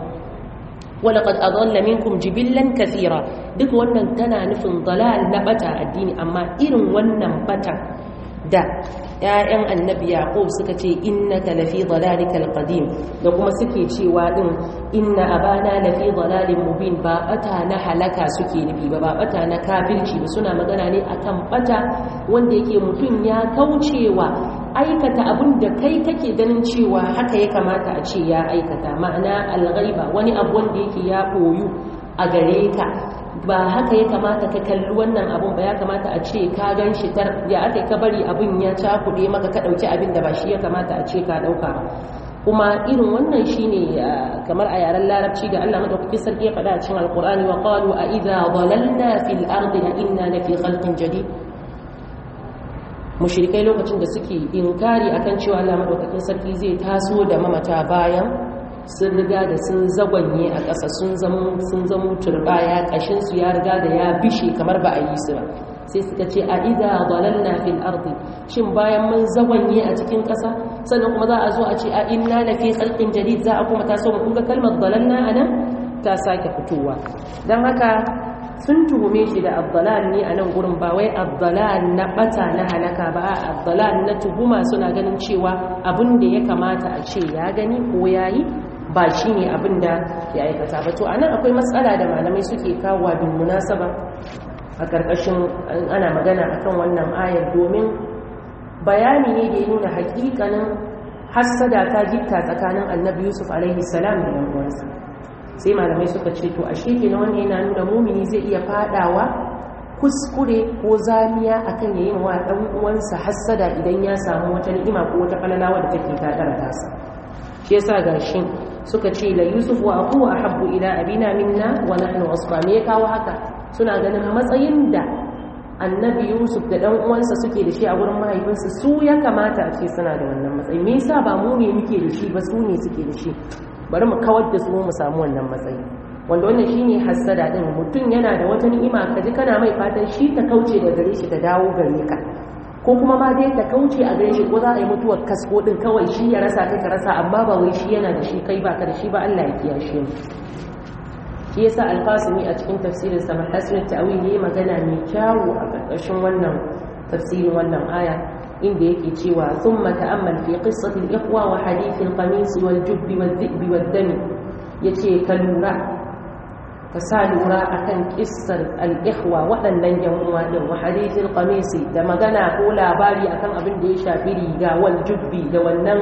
ولقد أضل منكم جبلا كثيرا duk wannan tana nufin dalal na bata addini amma irin wannan bata da ‘ya'yan annabi yaƙub suka ce innaka lafi dalalikal qadim da kuma suke cewa din inna abana lafi dalalin mubin ba bata na halaka suke nufi ba ba bata na kafirci ba suna magana ne akan bata wanda yake mutum ya kaucewa aikata abin da kai kake ganin cewa haka ya kamata a ce ya aikata ma'ana alghaiba wani abu wanda yake ya koyu a gare ka ba haka ya kamata ka kalli wannan abun ba ya kamata a ce ka gan shi tar ya aka ka bari abin ya cakuɗe maka ka ɗauki abin da ba shi ya kamata a ce ka ɗauka kuma irin wannan shine kamar a yaren larabci da Allah madaukakin sarki ya faɗa a cikin alqur'ani wa qalu a idza dhalalna fil ardi inna lafi khalqin jadid mushrikai lokacin da suke inkari akan cewa Allah madaukakin sarki zai taso da mamata bayan sun riga da sun zagwanye a ƙasa sun zamo sun zamo turbaya kashin su ya riga da ya bishe kamar ba a yi su ba sai suka ce a idza dalalna fil ardi shin bayan mun zagwanye a cikin ƙasa sannan kuma za a zo a ce a inna la fi khalqin jadid za a kuma taso mu kun ga kalmar dalalna anan ta sake fitowa dan haka sun tuhume shi da abdalal ne a nan gurin ba wai abdalal na bata na halaka ba abdalal na tuhuma suna ganin cewa abin da ya kamata a ce ya gani ko ya yi ba shi ne abin da ya aikata ba to a nan akwai matsala da malamai suke kawo bin munasaba a ƙarƙashin ana magana akan wannan ayar domin bayani ne da ya nuna hakikanin hassada ta gitta tsakanin annabi yusuf alaihi salam da yan uwansa sai malamai suka ce to ashe kenan wannan yana nuna mumini zai iya fadawa kuskure ko zamiya akan yayin wa dan uwansa hassada idan ya samu wata ni'ima ko wata falala wadda take ta dara tasa shi yasa gashi suka ce la yusuf wa aqu ahabbu ila abina minna wa nahnu asfa me kawo haka suna ganin matsayin da annabi yusuf da dan uwansa suke da shi a gurin mahaifinsa su ya kamata a ce suna da wannan matsayi me yasa ba mu ne muke da shi ba su ne suke da shi bari mu kawar da su mu samu wannan matsayi wanda wannan shine hassada din mutum yana da wata ni'ima kaji kana mai fatan shi ta kauce da gare shi ta dawo gare ka ko kuma ma dai ta kauce a gare shi ko za a yi mutuwar kasko din kawai shi ya rasa kai ka rasa amma ba wai shi yana da shi kai baka da shi ba Allah ya kiyashe mu shi yasa alfasimi a cikin tafsirin sa mahasin ta'wil yayi magana mai kyawu a ƙarƙashin wannan tafsirin wannan aya inda yake cewa thumma ta'ammal fi qissati al-ikhwa wa hadith al-qamis wal-jubb wal-dhi'b wad-dam yace ka lura ka sa lura akan kissar al-ikhwa waɗannan yan uwa din wa hadithil qamisi da magana ko labari akan abin da ya shafi riga wal jubbi da wannan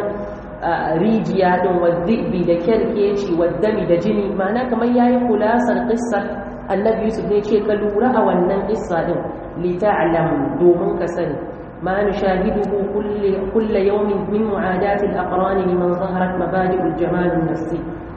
rijiya din wa dhibi da kerkeci wa dami da jini ma'ana kamar yayi kulasar qissar annabi yusuf ne ce ka lura a wannan kissa din li ta'lam domin ka sani ما نشاهده كل كل يوم من معاداة الأقران لمن ظهرت مبادئ الجمال النفسي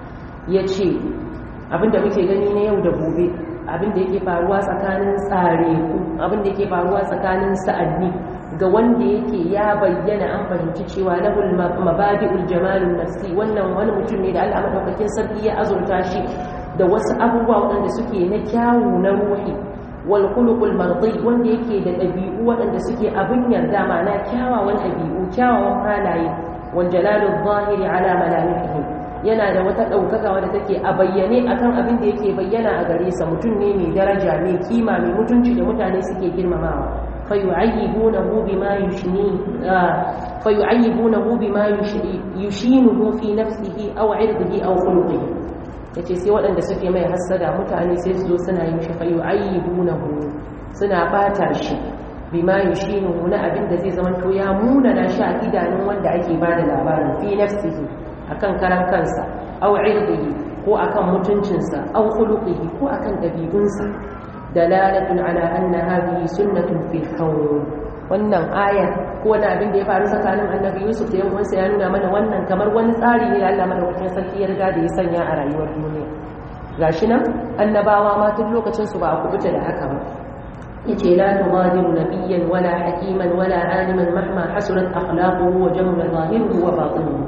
يتشي abinda muke gani na yau da gobe abinda yake faruwa tsakanin tsare ku abinda yake faruwa tsakanin sa'anni ga wanda yake ya bayyana an fahimci cewa lahul mabadi'ul jamalun nafsi wannan wani mutum ne da Allah madaukakin sarki ya azurta shi da wasu abubuwa waɗanda suke na kyawu na ruhi wal khuluqul mardi wanda yake da ɗabi'u waɗanda suke abin yarda ma'ana kyawawan ɗabi'u kyawawan halaye wal jalalul zahiri ala malamihim yana da wata ɗaukaka wadda take a bayyane akan abin da yake bayyana a gare sa mutum ne mai daraja mai kima mai mutunci da mutane suke girmamawa fayu'ayyibunahu bima yushni fayu'ayyibunahu bima yushinuhu fi nafsihi aw 'irdihi aw khuluqihi yace sai waɗanda suke mai hassada mutane sai su zo suna yin shi fayu'ayyibunahu suna bata shi bima yushinuhu na abin da zai zama to ya munana shi a idanun wanda ake bada labarin fi nafsihi akan karan kansa aw irdihi ko akan mutuncinsa aw khuluqihi ko akan dabi'unsa dalalatun ala anna hadhihi sunnatun fil kawn wannan ayar ko wani abin da ya faru tsakanin annabi yusuf da yan'uwansa ya nuna mana wannan kamar wani tsari ne da Allah madaukakin sarki ya riga da ya sanya a rayuwar duniya gashi nan annabawa ma tun lokacin su ba a kubuta da haka ba yace la tughadiru nabiyyan wala hakiman wala aliman mahma hasurat akhlaquhu wa jamma zahiruhu wa batinuhu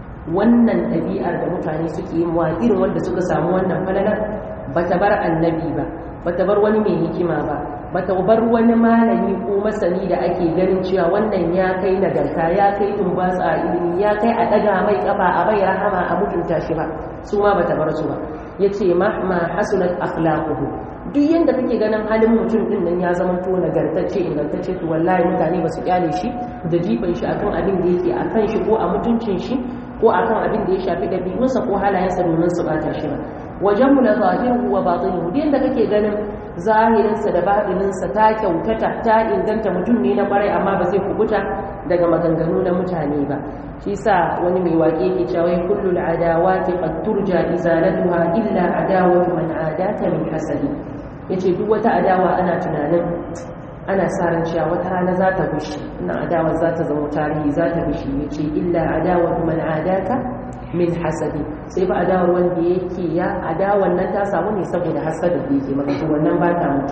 wannan ɗabi'ar da mutane suke yin wa irin wanda suka samu wannan falalar ba ta bar annabi ba ba ta bar wani mai hikima ba ba ta bar wani malami ko masani da ake ganin cewa wannan ya kai nagarta ya kai tumbatsa a ilimi ya kai a ɗaga mai kafa a bai rahama a mutunta shi ba su ma ba ta bar su ba ya ce mahma hasunat akhlaquhu duk yanda kake ganin halin mutum din nan ya zama to nagartacce ingantacce to wallahi mutane ba su kyale shi da jifan shi akan abin da yake akan shi ko a mutuncin shi ko akan abin da ya shafi ɗabi'unsa ko halayensa domin su bata shi ba wajen mu na zahiru wa batinihu duk yanda kake ganin zahirinsa da batininsa ta kyautata ta inganta mutum ne na kwarai amma ba zai kubuta daga maganganu na mutane ba shi sa wani mai waƙe ke cewa kullu al'adawati qad turja izalatuha illa adawatu man adata min hasadi yace duk wata adawa ana tunanin ana sa ran cewa wata rana za ta bushe ina adawa za ta zama tarihi za ta bushe ya ce illa adawa man adaka min hasadi sai ba adawar wanda yake ya adawar nan ta samu ne saboda hasada da yake maka to wannan ba ta mutu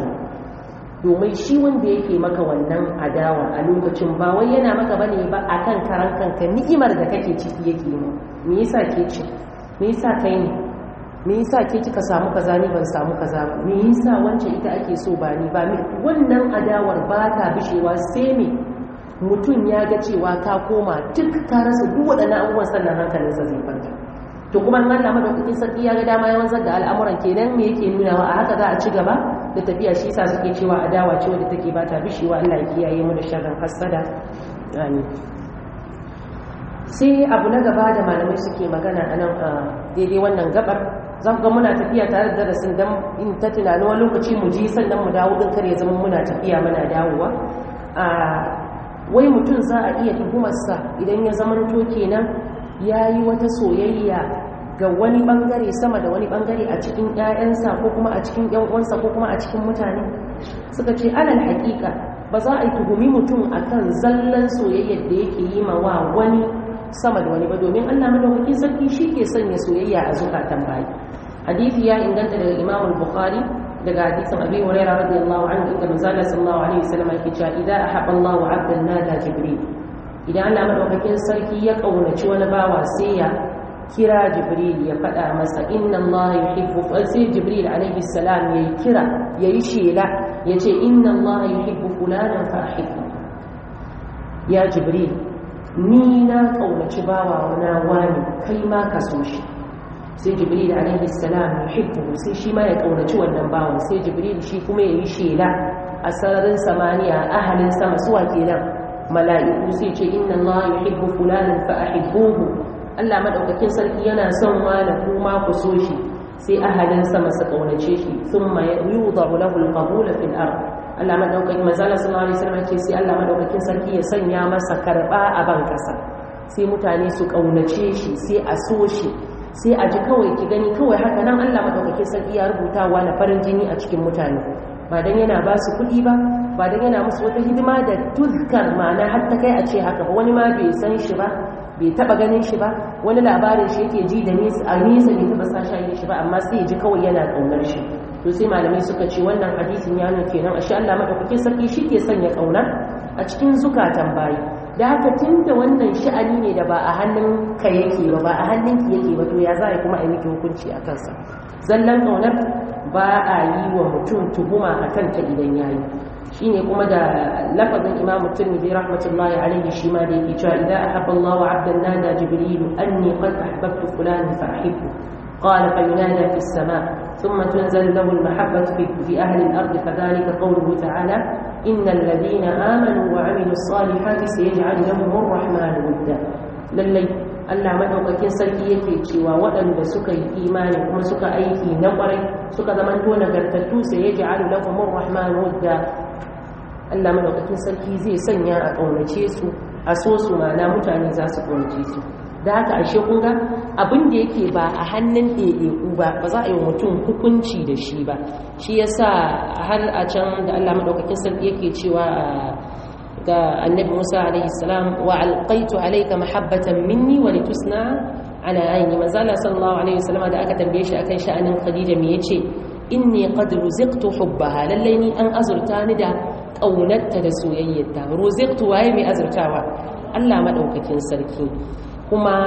domin shi wanda yake maka wannan adawa a lokacin ba wai yana maka bane ba akan karan kanka ni'imar da kake ciki yake mu me yasa ke ci me yasa kai ne me yasa ke kika samu kaza ni ban samu kaza ba me yasa wancan ita ake so ba ni ba wannan adawar ba ta bishewa sai me mutum ya ga cewa ka koma duk ka rasa duk waɗannan abubuwan sannan hankalinsa zai kwanta to kuma in Allah madaukakin sarki ya ga dama ya wanzar da al'amuran kenan me yake nunawa a haka za a ci gaba da tafiya shi yasa suke cewa adawa ce wadda take ba ta bishewa Allah ya kiyaye mu da sharrin hasada amin sai abu na gaba da malamai suke magana a nan a daidai wannan gabar za ku ga muna tafiya tare da darasin don in ta tunani wani lokaci mu ji sannan mu dawo din kar ya zama muna tafiya muna dawowa a wai mutum za a iya tuhumarsa idan ya zama to kenan ya yi wata soyayya ga wani bangare sama da wani bangare a cikin 'ya'yansa ko kuma a cikin 'yan uwansa ko kuma a cikin mutane suka ce alal haƙiƙa ba za a yi tuhumi mutum akan zallan soyayyar da yake yi ma wa wani sama da wani ba domin Allah madaukakin sarki shi ke sanya soyayya a zukatan bayi hadisi ya inganta daga Imam al-Bukhari daga hadisin Abi Hurairah radiyallahu anhu inda manzo sallallahu alaihi wasallam yake cewa idza ahabba Allahu 'abdan nada Jibril idan Allah madaukakin sarki ya kaunaci wani bawa sai ya kira Jibril ya faɗa masa inna Allah yuhibbu sai Jibril alaihi salam yayi kira yayi shela yace inna Allah yuhibbu fulanan fa ahibbu ya Jibril ni na kaunaci bawa na wani kai ma ka so shi sai jibril alaihi salam yuhibbu sai shi ma ya kaunaci wannan bawan sai jibril shi kuma yayi shela a sararin samaniya ahalin sama suwa kenan mala'iku sai ce inna allaha yuhibbu fulanan fa ahibbuhu Allah madaukakin sarki yana son wani kuma ku so shi sai ahalin sama su kaunace shi thumma yudahu lahu al-qabul fil ard Allah madaukakin manzala sallallahu alaihi wasallam ce sai Allah madaukakin sarki ya sanya masa karba a ban kasa sai mutane su kaunace shi sai a so shi sai a ji kawai ki gani kawai haka nan Allah madaukakin sarki ya rubuta wa na farin jini a cikin mutane ba dan yana ba su kuɗi ba ba dan yana musu wata hidima da tuzkar ma'ana har ta kai a ce haka ba wani ma bai san shi ba bai taba ganin shi ba wani labarin shi yake ji da nesa a nesa bai taba sa shayi shi ba amma sai ya ji kawai yana kaunar shi to sai malamai suka ce wannan hadisin ya nuna kenan ashe Allah madaukakin sarki shi ke sanya kauna a cikin zukatan bayi da haka tunda wannan sha'ani ne da ba a hannun ka yake ba ba a hannun ki yake ba to ya za a kuma a miki hukunci a kansa zallan kaunar ba a yi wa mutum tuhuma a kanta idan yayi shine kuma da lafazin imam tirmidhi rahmatullahi alaihi shi ma da yake cewa idan ahabba Allahu 'abdan nada jibril anni qad ahbabtu fulanan fa ahibbu قال فينادى في السماء ثم تنزل له المحبة في أهل الأرض فذلك قوله تعالى إن الذين آمنوا وعملوا الصالحات سيجعل لهم الرحمن ودا للي Allah madaukakin sarki yake cewa waɗanda suka yi imani kuma suka aiki na ƙwarai suka zamanto nagartattu sai ya ja'alu lahum ar-rahman wadda Allah madaukakin sarki zai sanya a ƙaunace su a so su mana mutane za su ƙaunace su da haka ashe kun ga abin da yake ba a hannun ɗaiɗaiku ba ba za a yi mutum hukunci da shi ba shi yasa har a can da Allah madaukakin sarki yake cewa ga annabi Musa alaihi salam wa alqaitu alayka mahabbatan minni wa litusna ala ayni manzo Allah sallallahu alaihi wasallam da aka tambaye shi akan sha'anin Khadija me yace inni qad ruziqtu hubbaha lallai ni an azurta ni da kaunarta da soyayyarta ruziqtu waye mai azurtawa Allah madaukakin sarki kuma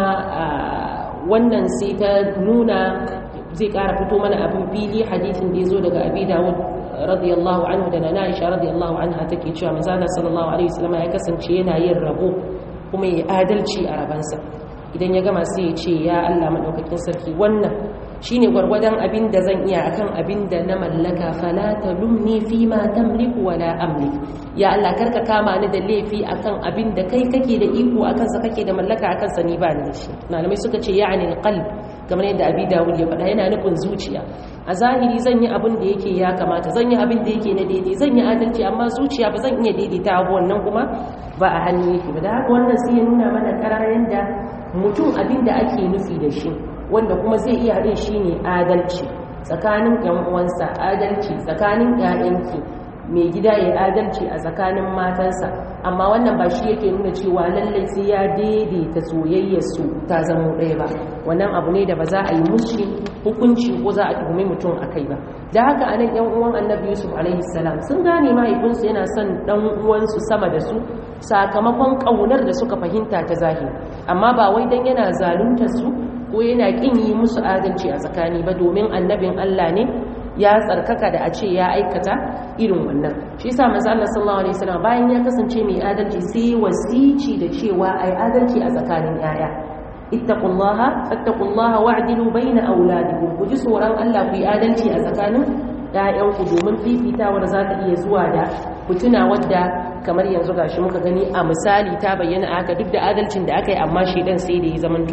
wannan sai ta nuna zai kara fito mana abin fili hadisin da ya zo daga abi dawud radiyallahu anhu da na aisha radiyallahu anha take cewa manzo sallallahu alaihi wasallam ya kasance yana yin rabo kuma ya adalci a rabansa idan ya gama sai ya ce ya Allah madaukakin sarki wannan shine gwargwadon abin da zan iya akan abin da na mallaka fala talumni fi ma tamliku wala amlik ya Allah karka kama ni da laifi akan abin da kai kake da iko akan sa kake da mallaka akan sa ni ba ni da shi malamai suka ce ya'ni alqalb kamar yadda abi dawud ya faɗa yana nufin zuciya a zahiri zan yi abin da yake ya kamata zan yi abin da yake na daidai zan yi adalci amma zuciya ba zan iya daidaita abu wannan kuma ba a hannu yake ba da haka wannan sai ya nuna mana karar yadda mutum abin da ake nufi da shi wanda kuma zai iya haɗin shi ne adalci tsakanin ‘yan uwansa adalci tsakanin ‘ya'yanki mai gida ya adalci a tsakanin matansa amma wannan ba shi yake nuna cewa lallai sai ya daidaita soyayyarsu ta zama ɗaya ba wannan abu ne da ba za a yi mushi hukunci ko za a tuhumi mutum a kai ba da haka a nan ‘yan uwan annabi yusuf alaihi salam sun gane mahaifinsu yana son ɗan uwansu sama da su sakamakon ƙaunar da suka fahimta ta zahiri amma ba wai dan yana zaluntar su ko yana ƙin yi musu adalci a tsakani ba domin annabin Allah ne ya tsarkaka da a ce ya aikata irin wannan shi yasa manzo Allah sallallahu alaihi wasallam bayan ya kasance mai adalci sai wasici da cewa ai adalci a tsakanin yaya ittaqullaha fattaqullaha wa'dilu baina auladikum ku ji tsoron Allah ku yi adalci a tsakanin ‘ya'yanku domin fifitawar za ta iya zuwa da fituna wadda kamar yanzu gashi muka gani a misali ta bayyana haka duk da adalcin da aka yi amma shaidan sai da ya zamanto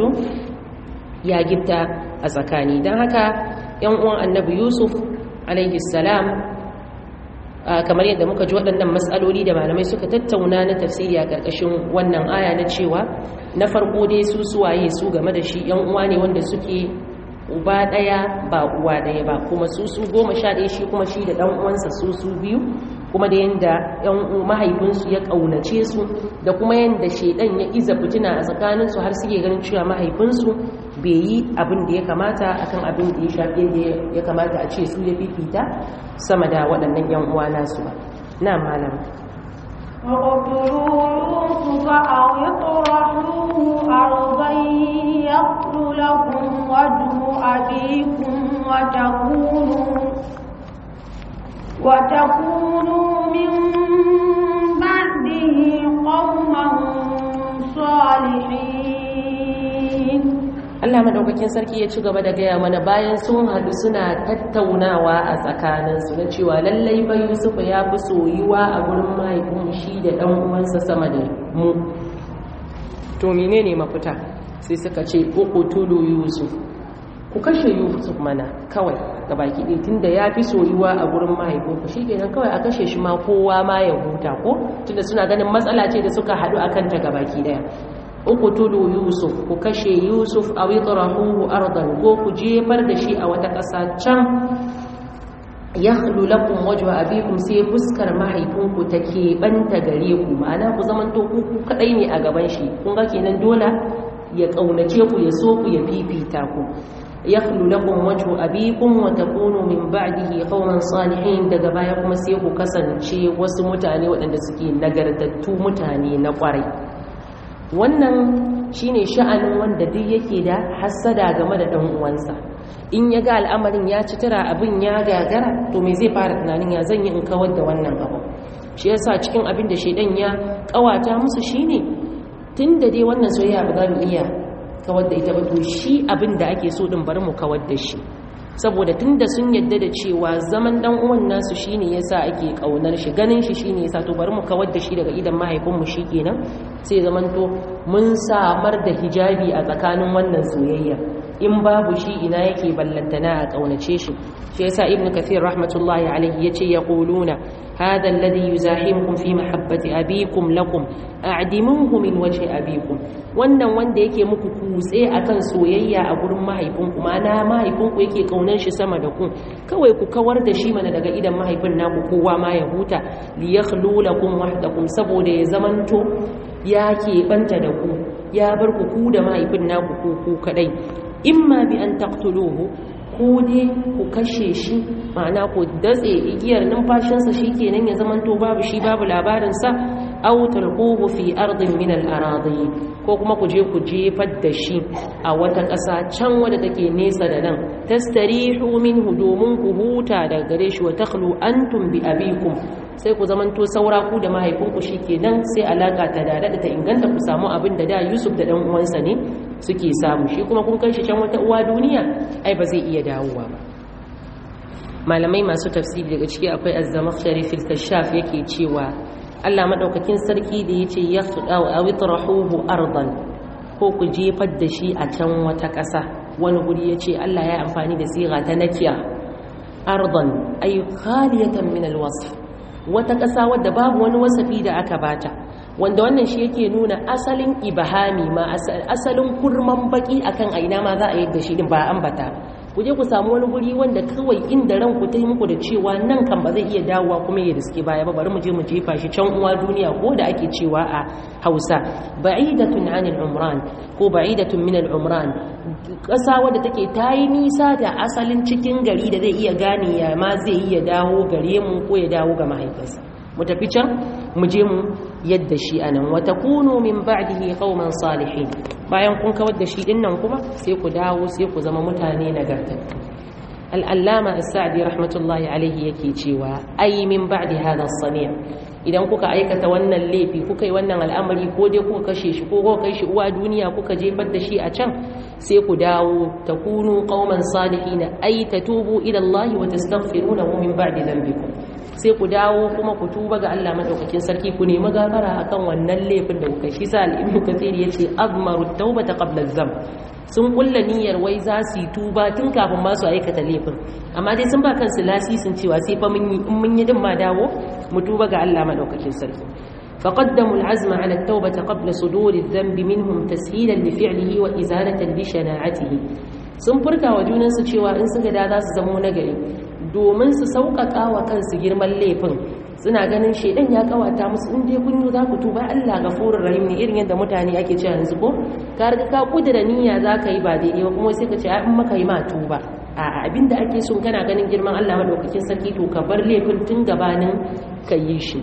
ya gifta a tsakani don haka ‘yan uwan annabi yusuf alaihi salam kamar yadda muka ji waɗannan matsaloli da malamai suka tattauna na tafsiri a ƙarƙashin wannan aya na cewa na farko dai su suwaye su game da shi ‘yan uwa ne wanda suke uba ɗaya ba uwa ɗaya ba kuma su su goma sha ɗaya shi kuma shi da ɗan uwansa su su biyu kuma da yadda ‘yan mahaifinsu ya ƙaunace su da kuma yadda shaidan ya iza fitina a tsakaninsu har suke ganin cewa mahaifinsu bai yi abin da ya kamata akan abin da ya shafi yadda ya kamata a ce su ya fifita sama da waɗannan ‘yan uwa nasu ba na malam اقتلوا يوسف أو اطرحوه أرضا يخل لكم وجه أبيكم وتكونوا وتكونوا من بعده قوما صالحين Allah madaukakin sarki ya ci gaba da gaya mana bayan sun haɗu suna tattaunawa a tsakaninsu na cewa lallai fa Yusuf ya fi soyuwa a gurin mahaifin shi da ɗan uwansa sama da mu to menene mafita sai suka ce uqtulu Yusuf ku kashe yusuf mana kawai ga baki ɗaya tunda ya fi soyuwa a gurin mahaifinku shi kenan kawai a kashe shi ma kowa ma ya huta ko tunda suna ganin matsala ce da suka haɗu a kanta ga baki ɗaya uku tulu yusuf ku kashe yusuf a witrahuhu ardan ko ku jefar da shi a wata ƙasa can ya lakum wajen abikum sai fuskar mahaifinku ta keɓanta gare ku ma'ana ku zamanto ku kaɗai ne a gaban shi kun ga kenan dole ya ƙaunace ku ya so ku ya fifita ku yakhlu lakum wajhu abikum wa takunu min ba'dihi qauman salihin daga baya kuma sai ku kasance wasu mutane waɗanda suke nagartattu mutane na ƙwarai wannan shine sha'anin wanda duk yake da hassada game da dan uwansa in ya ga al'amarin ya ci tara abin ya gagara to me zai fara tunanin ya zan yi in kawar da wannan abu shi yasa cikin abin da shedan ya kawata musu shine tunda dai wannan soyayya ba za mu iya kawar da ita ba to shi abin da ake so din bari mu kawar da shi saboda tunda sun yadda da cewa zaman dan uwan nasu shine yasa ake kaunar shi ganin shi shine yasa to bari mu kawar da shi daga idan mahaifinmu shikenan sai zaman to mun samar da hijabi a tsakanin wannan soyayya in babu shi ina yake ballantana a kaunace shi shi yasa ibnu kathir rahmatullahi alayhi yace yaquluna hadha alladhi yuzahimukum fi mahabbati abikum lakum a'dimuhu min wajhi abikum wannan wanda yake muku kutse akan soyayya a gurin mahaifinku mana mahaifinku yake kaunan shi sama da ku kawai ku kawar da shi mana daga idan mahaifin naku kowa ma ya huta li yakhlu lakum wahdakum saboda ya zamanto ya keɓanta da ku ya bar ku ku da mahaifin naku ku ku kadai imma bi an taqtuluhu ko dai ku kashe shi ma'ana ku datse igiyar numfashinsa shikenan ya zamanto babu shi babu labarinsa aw talquhu fi ardin min al-aradi ko kuma ku je ku jefar da shi a wata ƙasa can wadda take nesa da nan tastarihu minhu domin ku huta daga gare shi wa takhlu antum bi abikum sai ku zamanto saura ku da mahaifinku shikenan sai alaka ta dada ta inganta ku samu abin da da Yusuf da dan uwansa ne suke samu shi kuma kun kai shi can wata uwa duniya ai ba zai iya dawowa ba malamai masu tafsiri daga ciki akwai az-zamakhshari fil kashaf yake cewa Allah madaukakin sarki da yace yaqdaw aw itrahuhu ardan ko ku jefar da shi a can wata ƙasa wani guri yace Allah ya amfani da siga ta nakiya ardan ay khaliyatan min al-wasf wata ƙasa wadda babu wani wasafi da aka bata wanda wannan shi yake nuna asalin ibahami ma asalin kurman baki akan aina ma za a yi da shi din ba ambata ku je ku samu wani guri wanda kawai inda ran ku ta muku da cewa nan kan ba zai iya dawowa kuma ya riske baya ba bari mu je mu jefa shi can uwa duniya ko da ake cewa a Hausa ba'idatun anil umran ko ba'idatun min al umran ƙasa wadda take ta yi nisa da asalin cikin gari da zai iya gane ya ma zai iya dawo gare mu ko ya dawo ga mahaifinsa mu tafi can mu je mu yadda shi anan wata kunu min ba'dihi qauman salihin bayan kun kawar da shi din nan kuma sai ku dawo sai ku zama mutane nagartattu al-allama as-sa'di rahmatullahi alaihi yake cewa ai min ba'di hadha as-sani' idan kuka aikata wannan laifi kuka yi wannan al'amari ko dai kuka kashe shi ko kuka kai shi uwa duniya kuka jefar da shi a can sai ku dawo takunu qauman salihin ai tatubu ila Allah wa tastaghfirunahu min ba'di dhanbikum sai ku dawo kuma ku tuba ga Allah madaukakin sarki ku nemi gafara akan wannan laifin da kuka shi sa al-ibnu kathir yace azmaru tawbata qabla az-zam sun kulla niyyar wai za su yi tuba tun kafin ma su aikata laifin amma dai sun ba kansu lasisin cewa sai fa mun yi in mun yi din ma dawo mu tuba ga Allah madaukakin sarki فقدموا العزم على التوبة قبل صدور الذنب منهم تسهيلا لفعله وإزالة لشناعته sun furta wa junansu cewa in suka da za su zamo nagari domin su sauƙaƙa wa kansu girman laifin suna ganin shaidan ya kawata musu in dai kun yi za ku tuba Allah gafurur rahim ne irin yadda mutane ake cewa yanzu ko ka riga ka kudura niyya za ka yi ba daidai ba kuma sai ka ce in maka yi ma tuba a abinda ake so kana ganin girman Allah madaukakin sarki to ka bar laifin tun gabanin ka yi shi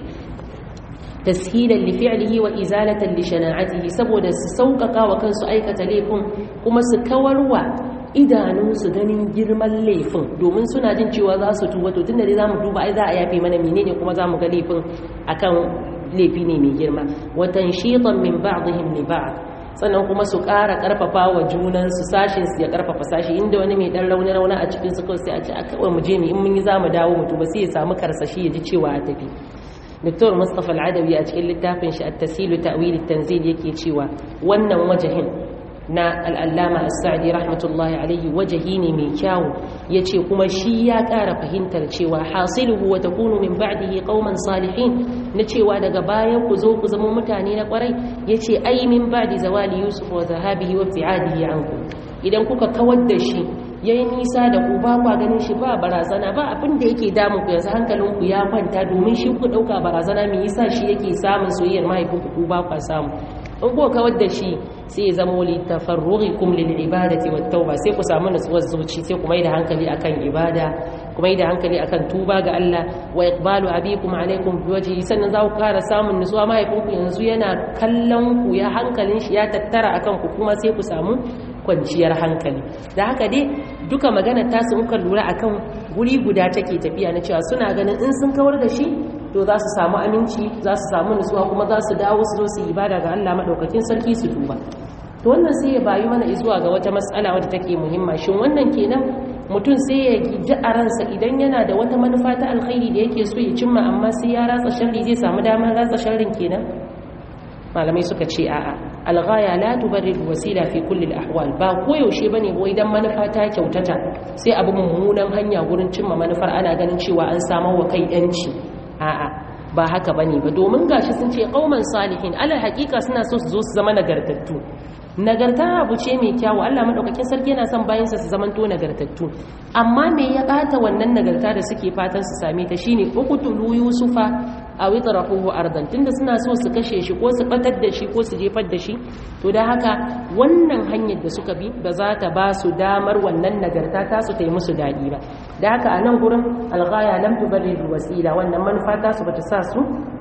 tashilan li fi'lihi wa izalatan li shana'atihi saboda su sauƙaƙa wa kansu aikata laifin kuma su kawarwa idanunsu ganin girman laifin domin suna jin cewa za su tuba to tun da za mu duba ai za a yafe mana menene kuma za mu ga laifin akan laifi ne mai girma watan shitan min ba'dihim li ba'd sannan kuma su ƙara ƙarfafa wa junansu sashin su ya ƙarfafa sashi inda wani mai ɗan rauni rauni a cikin su kawai sai a ce a kawai mu je ne in mun yi za mu dawo mu tuba sai ya samu karsashi ya ji cewa a tafi Dr. Mustapha Al-Adawi a cikin littafin shi At-Tasilu Ta'wil At-Tanzil yake cewa wannan wajahin na al'allama as-sa'di rahmatullahi alaihi wajahi ne mai kyawu yace kuma shi ya ƙara fahimtar cewa hasiluhu wa takunu min ba'dihi qauman salihin na cewa daga bayan ku zo ku zama mutane na kwarai yace ai min ba'di zawali yusuf wa zahabihi wa ibtiadihi ankum idan kuka kawar da shi yayi nisa da ku ba kwa ganin shi ba barazana ba abin da yake damun ku yanzu hankalin ku ya kwanta domin shi ku dauka barazana me yasa shi yake samun soyayyar mahaifinku ku ba kwa samu in kuka kawar da shi sai ya zama li tafarrughikum lil ibadati wat tauba sai ku samu nutsuwar zuci sai ku maida hankali akan ibada ku maida hankali akan tuba ga Allah wa iqbalu abikum alaikum biwajhi sannan za ku kara samun nutsuwa mahaifinku yanzu yana kallon ku ya hankalin shi ya tattara akan ku kuma sai ku samu kwanciyar hankali da haka dai duka magana ta su muka lura akan guri guda take tafiya na cewa suna ganin in sun kawar da shi to za su samu aminci za su samu nutsuwa kuma za su dawo su zo su ibada ga Allah madaukakin sarki su duba to wannan sai ya bayu mana zuwa ga wata matsala wadda take muhimma shin wannan kenan mutum sai ya ji a ransa idan yana da wata manufa ta alkhairi da yake so ya cimma amma sai ya ratsa sharri zai samu damar ratsa sharrin kenan malamai suka ce a'a alghaya la tubarrir wasila fi kulli al-ahwal ba koyaushe bane wai dan manufa ta kyautata sai abu mummunan hanya gurin cimma manufar ana ganin cewa an samar wa kai yanci a'a ba haka bane ba domin gashi sun ce qauman salihin alal haqiqa suna so su zo su zama nagartattu nagarta abu ce mai kyawu Allah madaukakin sarki yana son bayansa su zamanto nagartattu amma me ya bata wannan nagarta da suke fatan su same ta shine uqtulu yusufa aw itrahuhu ardan tunda suna so su kashe shi ko su batar da shi ko su jefar da shi to da haka wannan hanyar da suka bi ba za ta ba su damar wannan nagarta ta su ta yi musu dadi ba da haka a nan gurin alghaya lam tubarrir wasila wannan manufa ta su bata sa su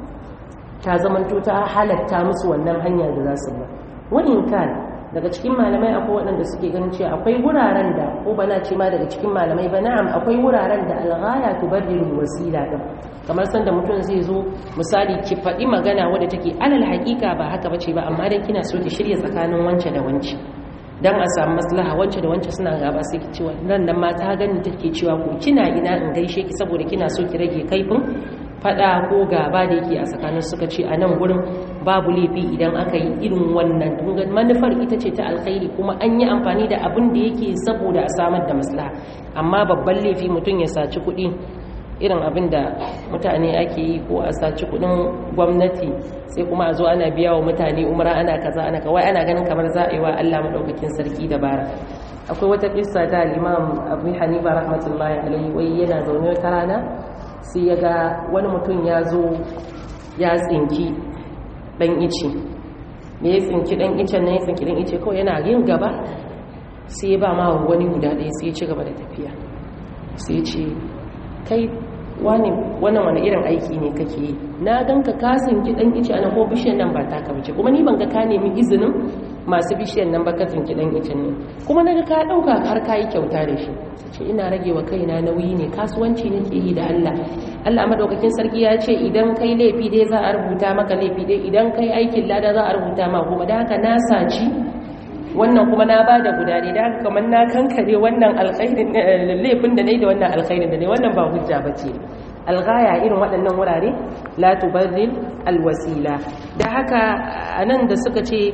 ta zamanto ta halatta musu wannan hanya da za su bi wani kan daga cikin malamai akwai waɗanda suke ganin cewa akwai wuraren da ko bana ce ma daga cikin malamai ba na'am akwai wuraren da alghaya tubarriru wasila din kamar sanda mutum zai zo misali ki faɗi magana wadda take alal haƙiƙa ba haka bace ba amma dan kina so ki shirya tsakanin wance da wance dan a samu maslaha wance da wance suna gaba sai ki cewa nan nan ma ta gani take cewa ko kina ina in gaishe ki saboda kina so ki rage kaifin fada ko gaba da yake a tsakanin suka ce a nan gurin babu laifi idan aka yi irin wannan dungan manufar ita ce ta alkhairi kuma an yi amfani da abin da yake saboda a samar da maslaha amma babban laifi mutum ya saci kuɗi irin abin da mutane ake yi ko a saci kuɗin gwamnati sai kuma a zo ana biya wa mutane umara ana kaza ana kawai ana ganin kamar za a yi wa Allah maɗaukakin sarki dabara akwai wata kissa ta al-imam abu hanifa rahmatullahi alaihi wai yana zaune wata rana sai ya ga wani mutum ya zo ya tsinki ɗan ice da ya tsinki ɗan icen nan ya tsinki ɗan ice kawai yana yin gaba sai ya ba ma wani guda ɗaya sai ya ci gaba da tafiya sai ce kai wannan wani irin aiki ne kake yi na gan ka ka tsinki ɗan ice ana ko bishiyar nan ba ta ka bace kuma ni ban ga ka nemi izinin masu bishiyar nan ba ka tsinki ɗan icen ne kuma na ga ka ɗauka har ka yi kyauta da shi ce ina rage wa kaina nauyi ne kasuwanci nake yi da Allah Allah madaukakin sarki ya ce idan kai laifi dai za a rubuta maka laifi dai idan kai aikin lada za a rubuta ma kuma da haka na saci wannan kuma na bada guda ne da haka kamar na kankare wannan alkhairin laifin da nayi da wannan alkhairin da ne wannan ba hujja bace alghaya irin waɗannan wurare la tubarril alwasila da haka anan da suka ce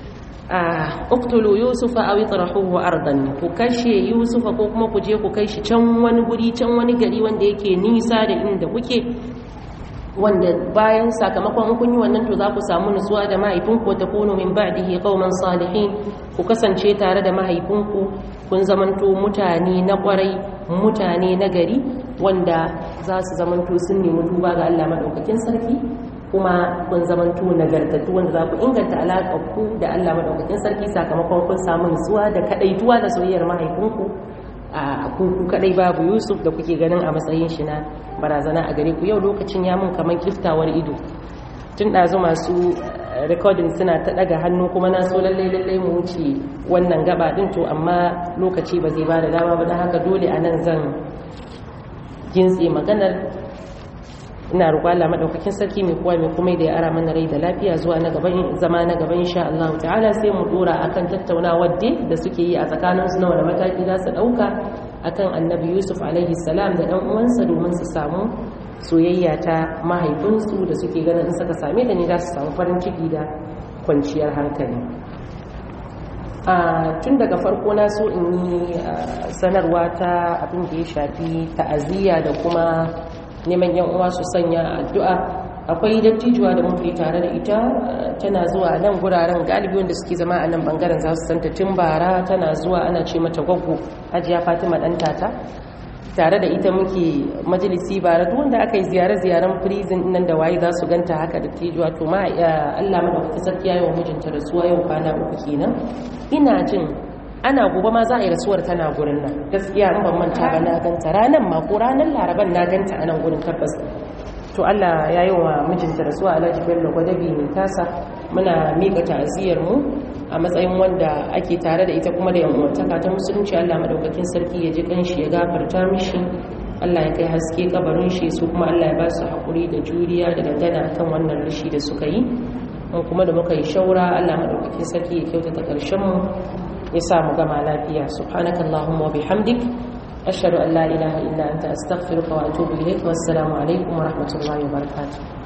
uktulu yusufa aw itrahuhu ardan ku kashe yusufa ko kuma ku je ku kai shi can wani guri can wani gari wanda yake nisa da inda kuke wanda bayan sakamakon kun yi wannan to za ku samu nutsuwa da mahaifinku ta kuno min ba'dihi qauman salihin ku kasance tare da mahaifinku kun zamanto mutane na kwarai mutane na gari wanda za su zamanto sun nemi duba ga Allah madaukakin sarki kuma kun zamanto nagartattu wanda za ku inganta alaƙar ku da Allah madaukakin sarki sakamakon kun samu nutsuwa da kadaituwa da soyayyar mahaifinku a kuku kadai babu Yusuf da kuke ganin a matsayin shi na barazana a gare ku yau lokacin ya mun kaman kiftawar ido tun ɗazu masu recording suna ta ɗaga hannu kuma na so lallai lallai mu wuce wannan gaba ɗin to amma lokaci ba zai ba da dama ba don haka dole a nan zan gintse maganar ina roƙo Allah madaukakin sarki mai kowa mai kuma da ya ara mana rai da lafiya zuwa na gaban zama na gaban insha Allah ta'ala sai mu dora akan tattaunawar da suke yi a tsakanin su na wani mataki za su dauka akan Annabi Yusuf alaihi salam da dan uwansa domin su samu soyayya ta mahaifinsu da suke ganin in suka same da ne za su samu farin ciki da kwanciyar hankali tun daga farko na so in yi sanarwa ta abin da ya shafi ta'aziyya da kuma neman yan uwa su sanya addu'a akwai dattijuwa da muke tare da ita tana zuwa nan guraren galibi wanda suke zama a nan bangaren za su santa tun bara tana zuwa ana ce mata gwaggo hajiya fatima dan tata tare da ita muke majalisi bara duk wanda aka yi ziyare-ziyaren prison nan da waye za su ganta haka dattijuwa to ma Allah madaukakin sarki yayi wa mijinta rasuwa yau kwana uku kenan ina jin ana gobe ma za a yi rasuwar tana gurin nan gaskiya in ban manta ba na ganta ranar ma ko ranar laraban na ganta a nan gurin tabbas to Allah ya yi wa mijinta rasuwa Alhaji Bello Gwadabi mai tasa muna miƙa ta'aziyar mu a matsayin wanda ake tare da ita kuma da yan'uwantaka ta musulunci Allah madaukakin sarki ya ji kanshi ya gafarta mishi Allah ya kai haske kabarin shi su kuma Allah ya ba su haƙuri da juriya da dangana kan wannan rashi da suka yi mun kuma da muka yi shaura Allah madaukakin sarki ya kyautata ƙarshen mu ya sa mu gama lafiya subhanakallahumma wa bihamdik ashhadu an la ilaha illa anta astaghfiruka wa atubu ilaik wassalamu alaikum wa rahmatullahi wa barakatuh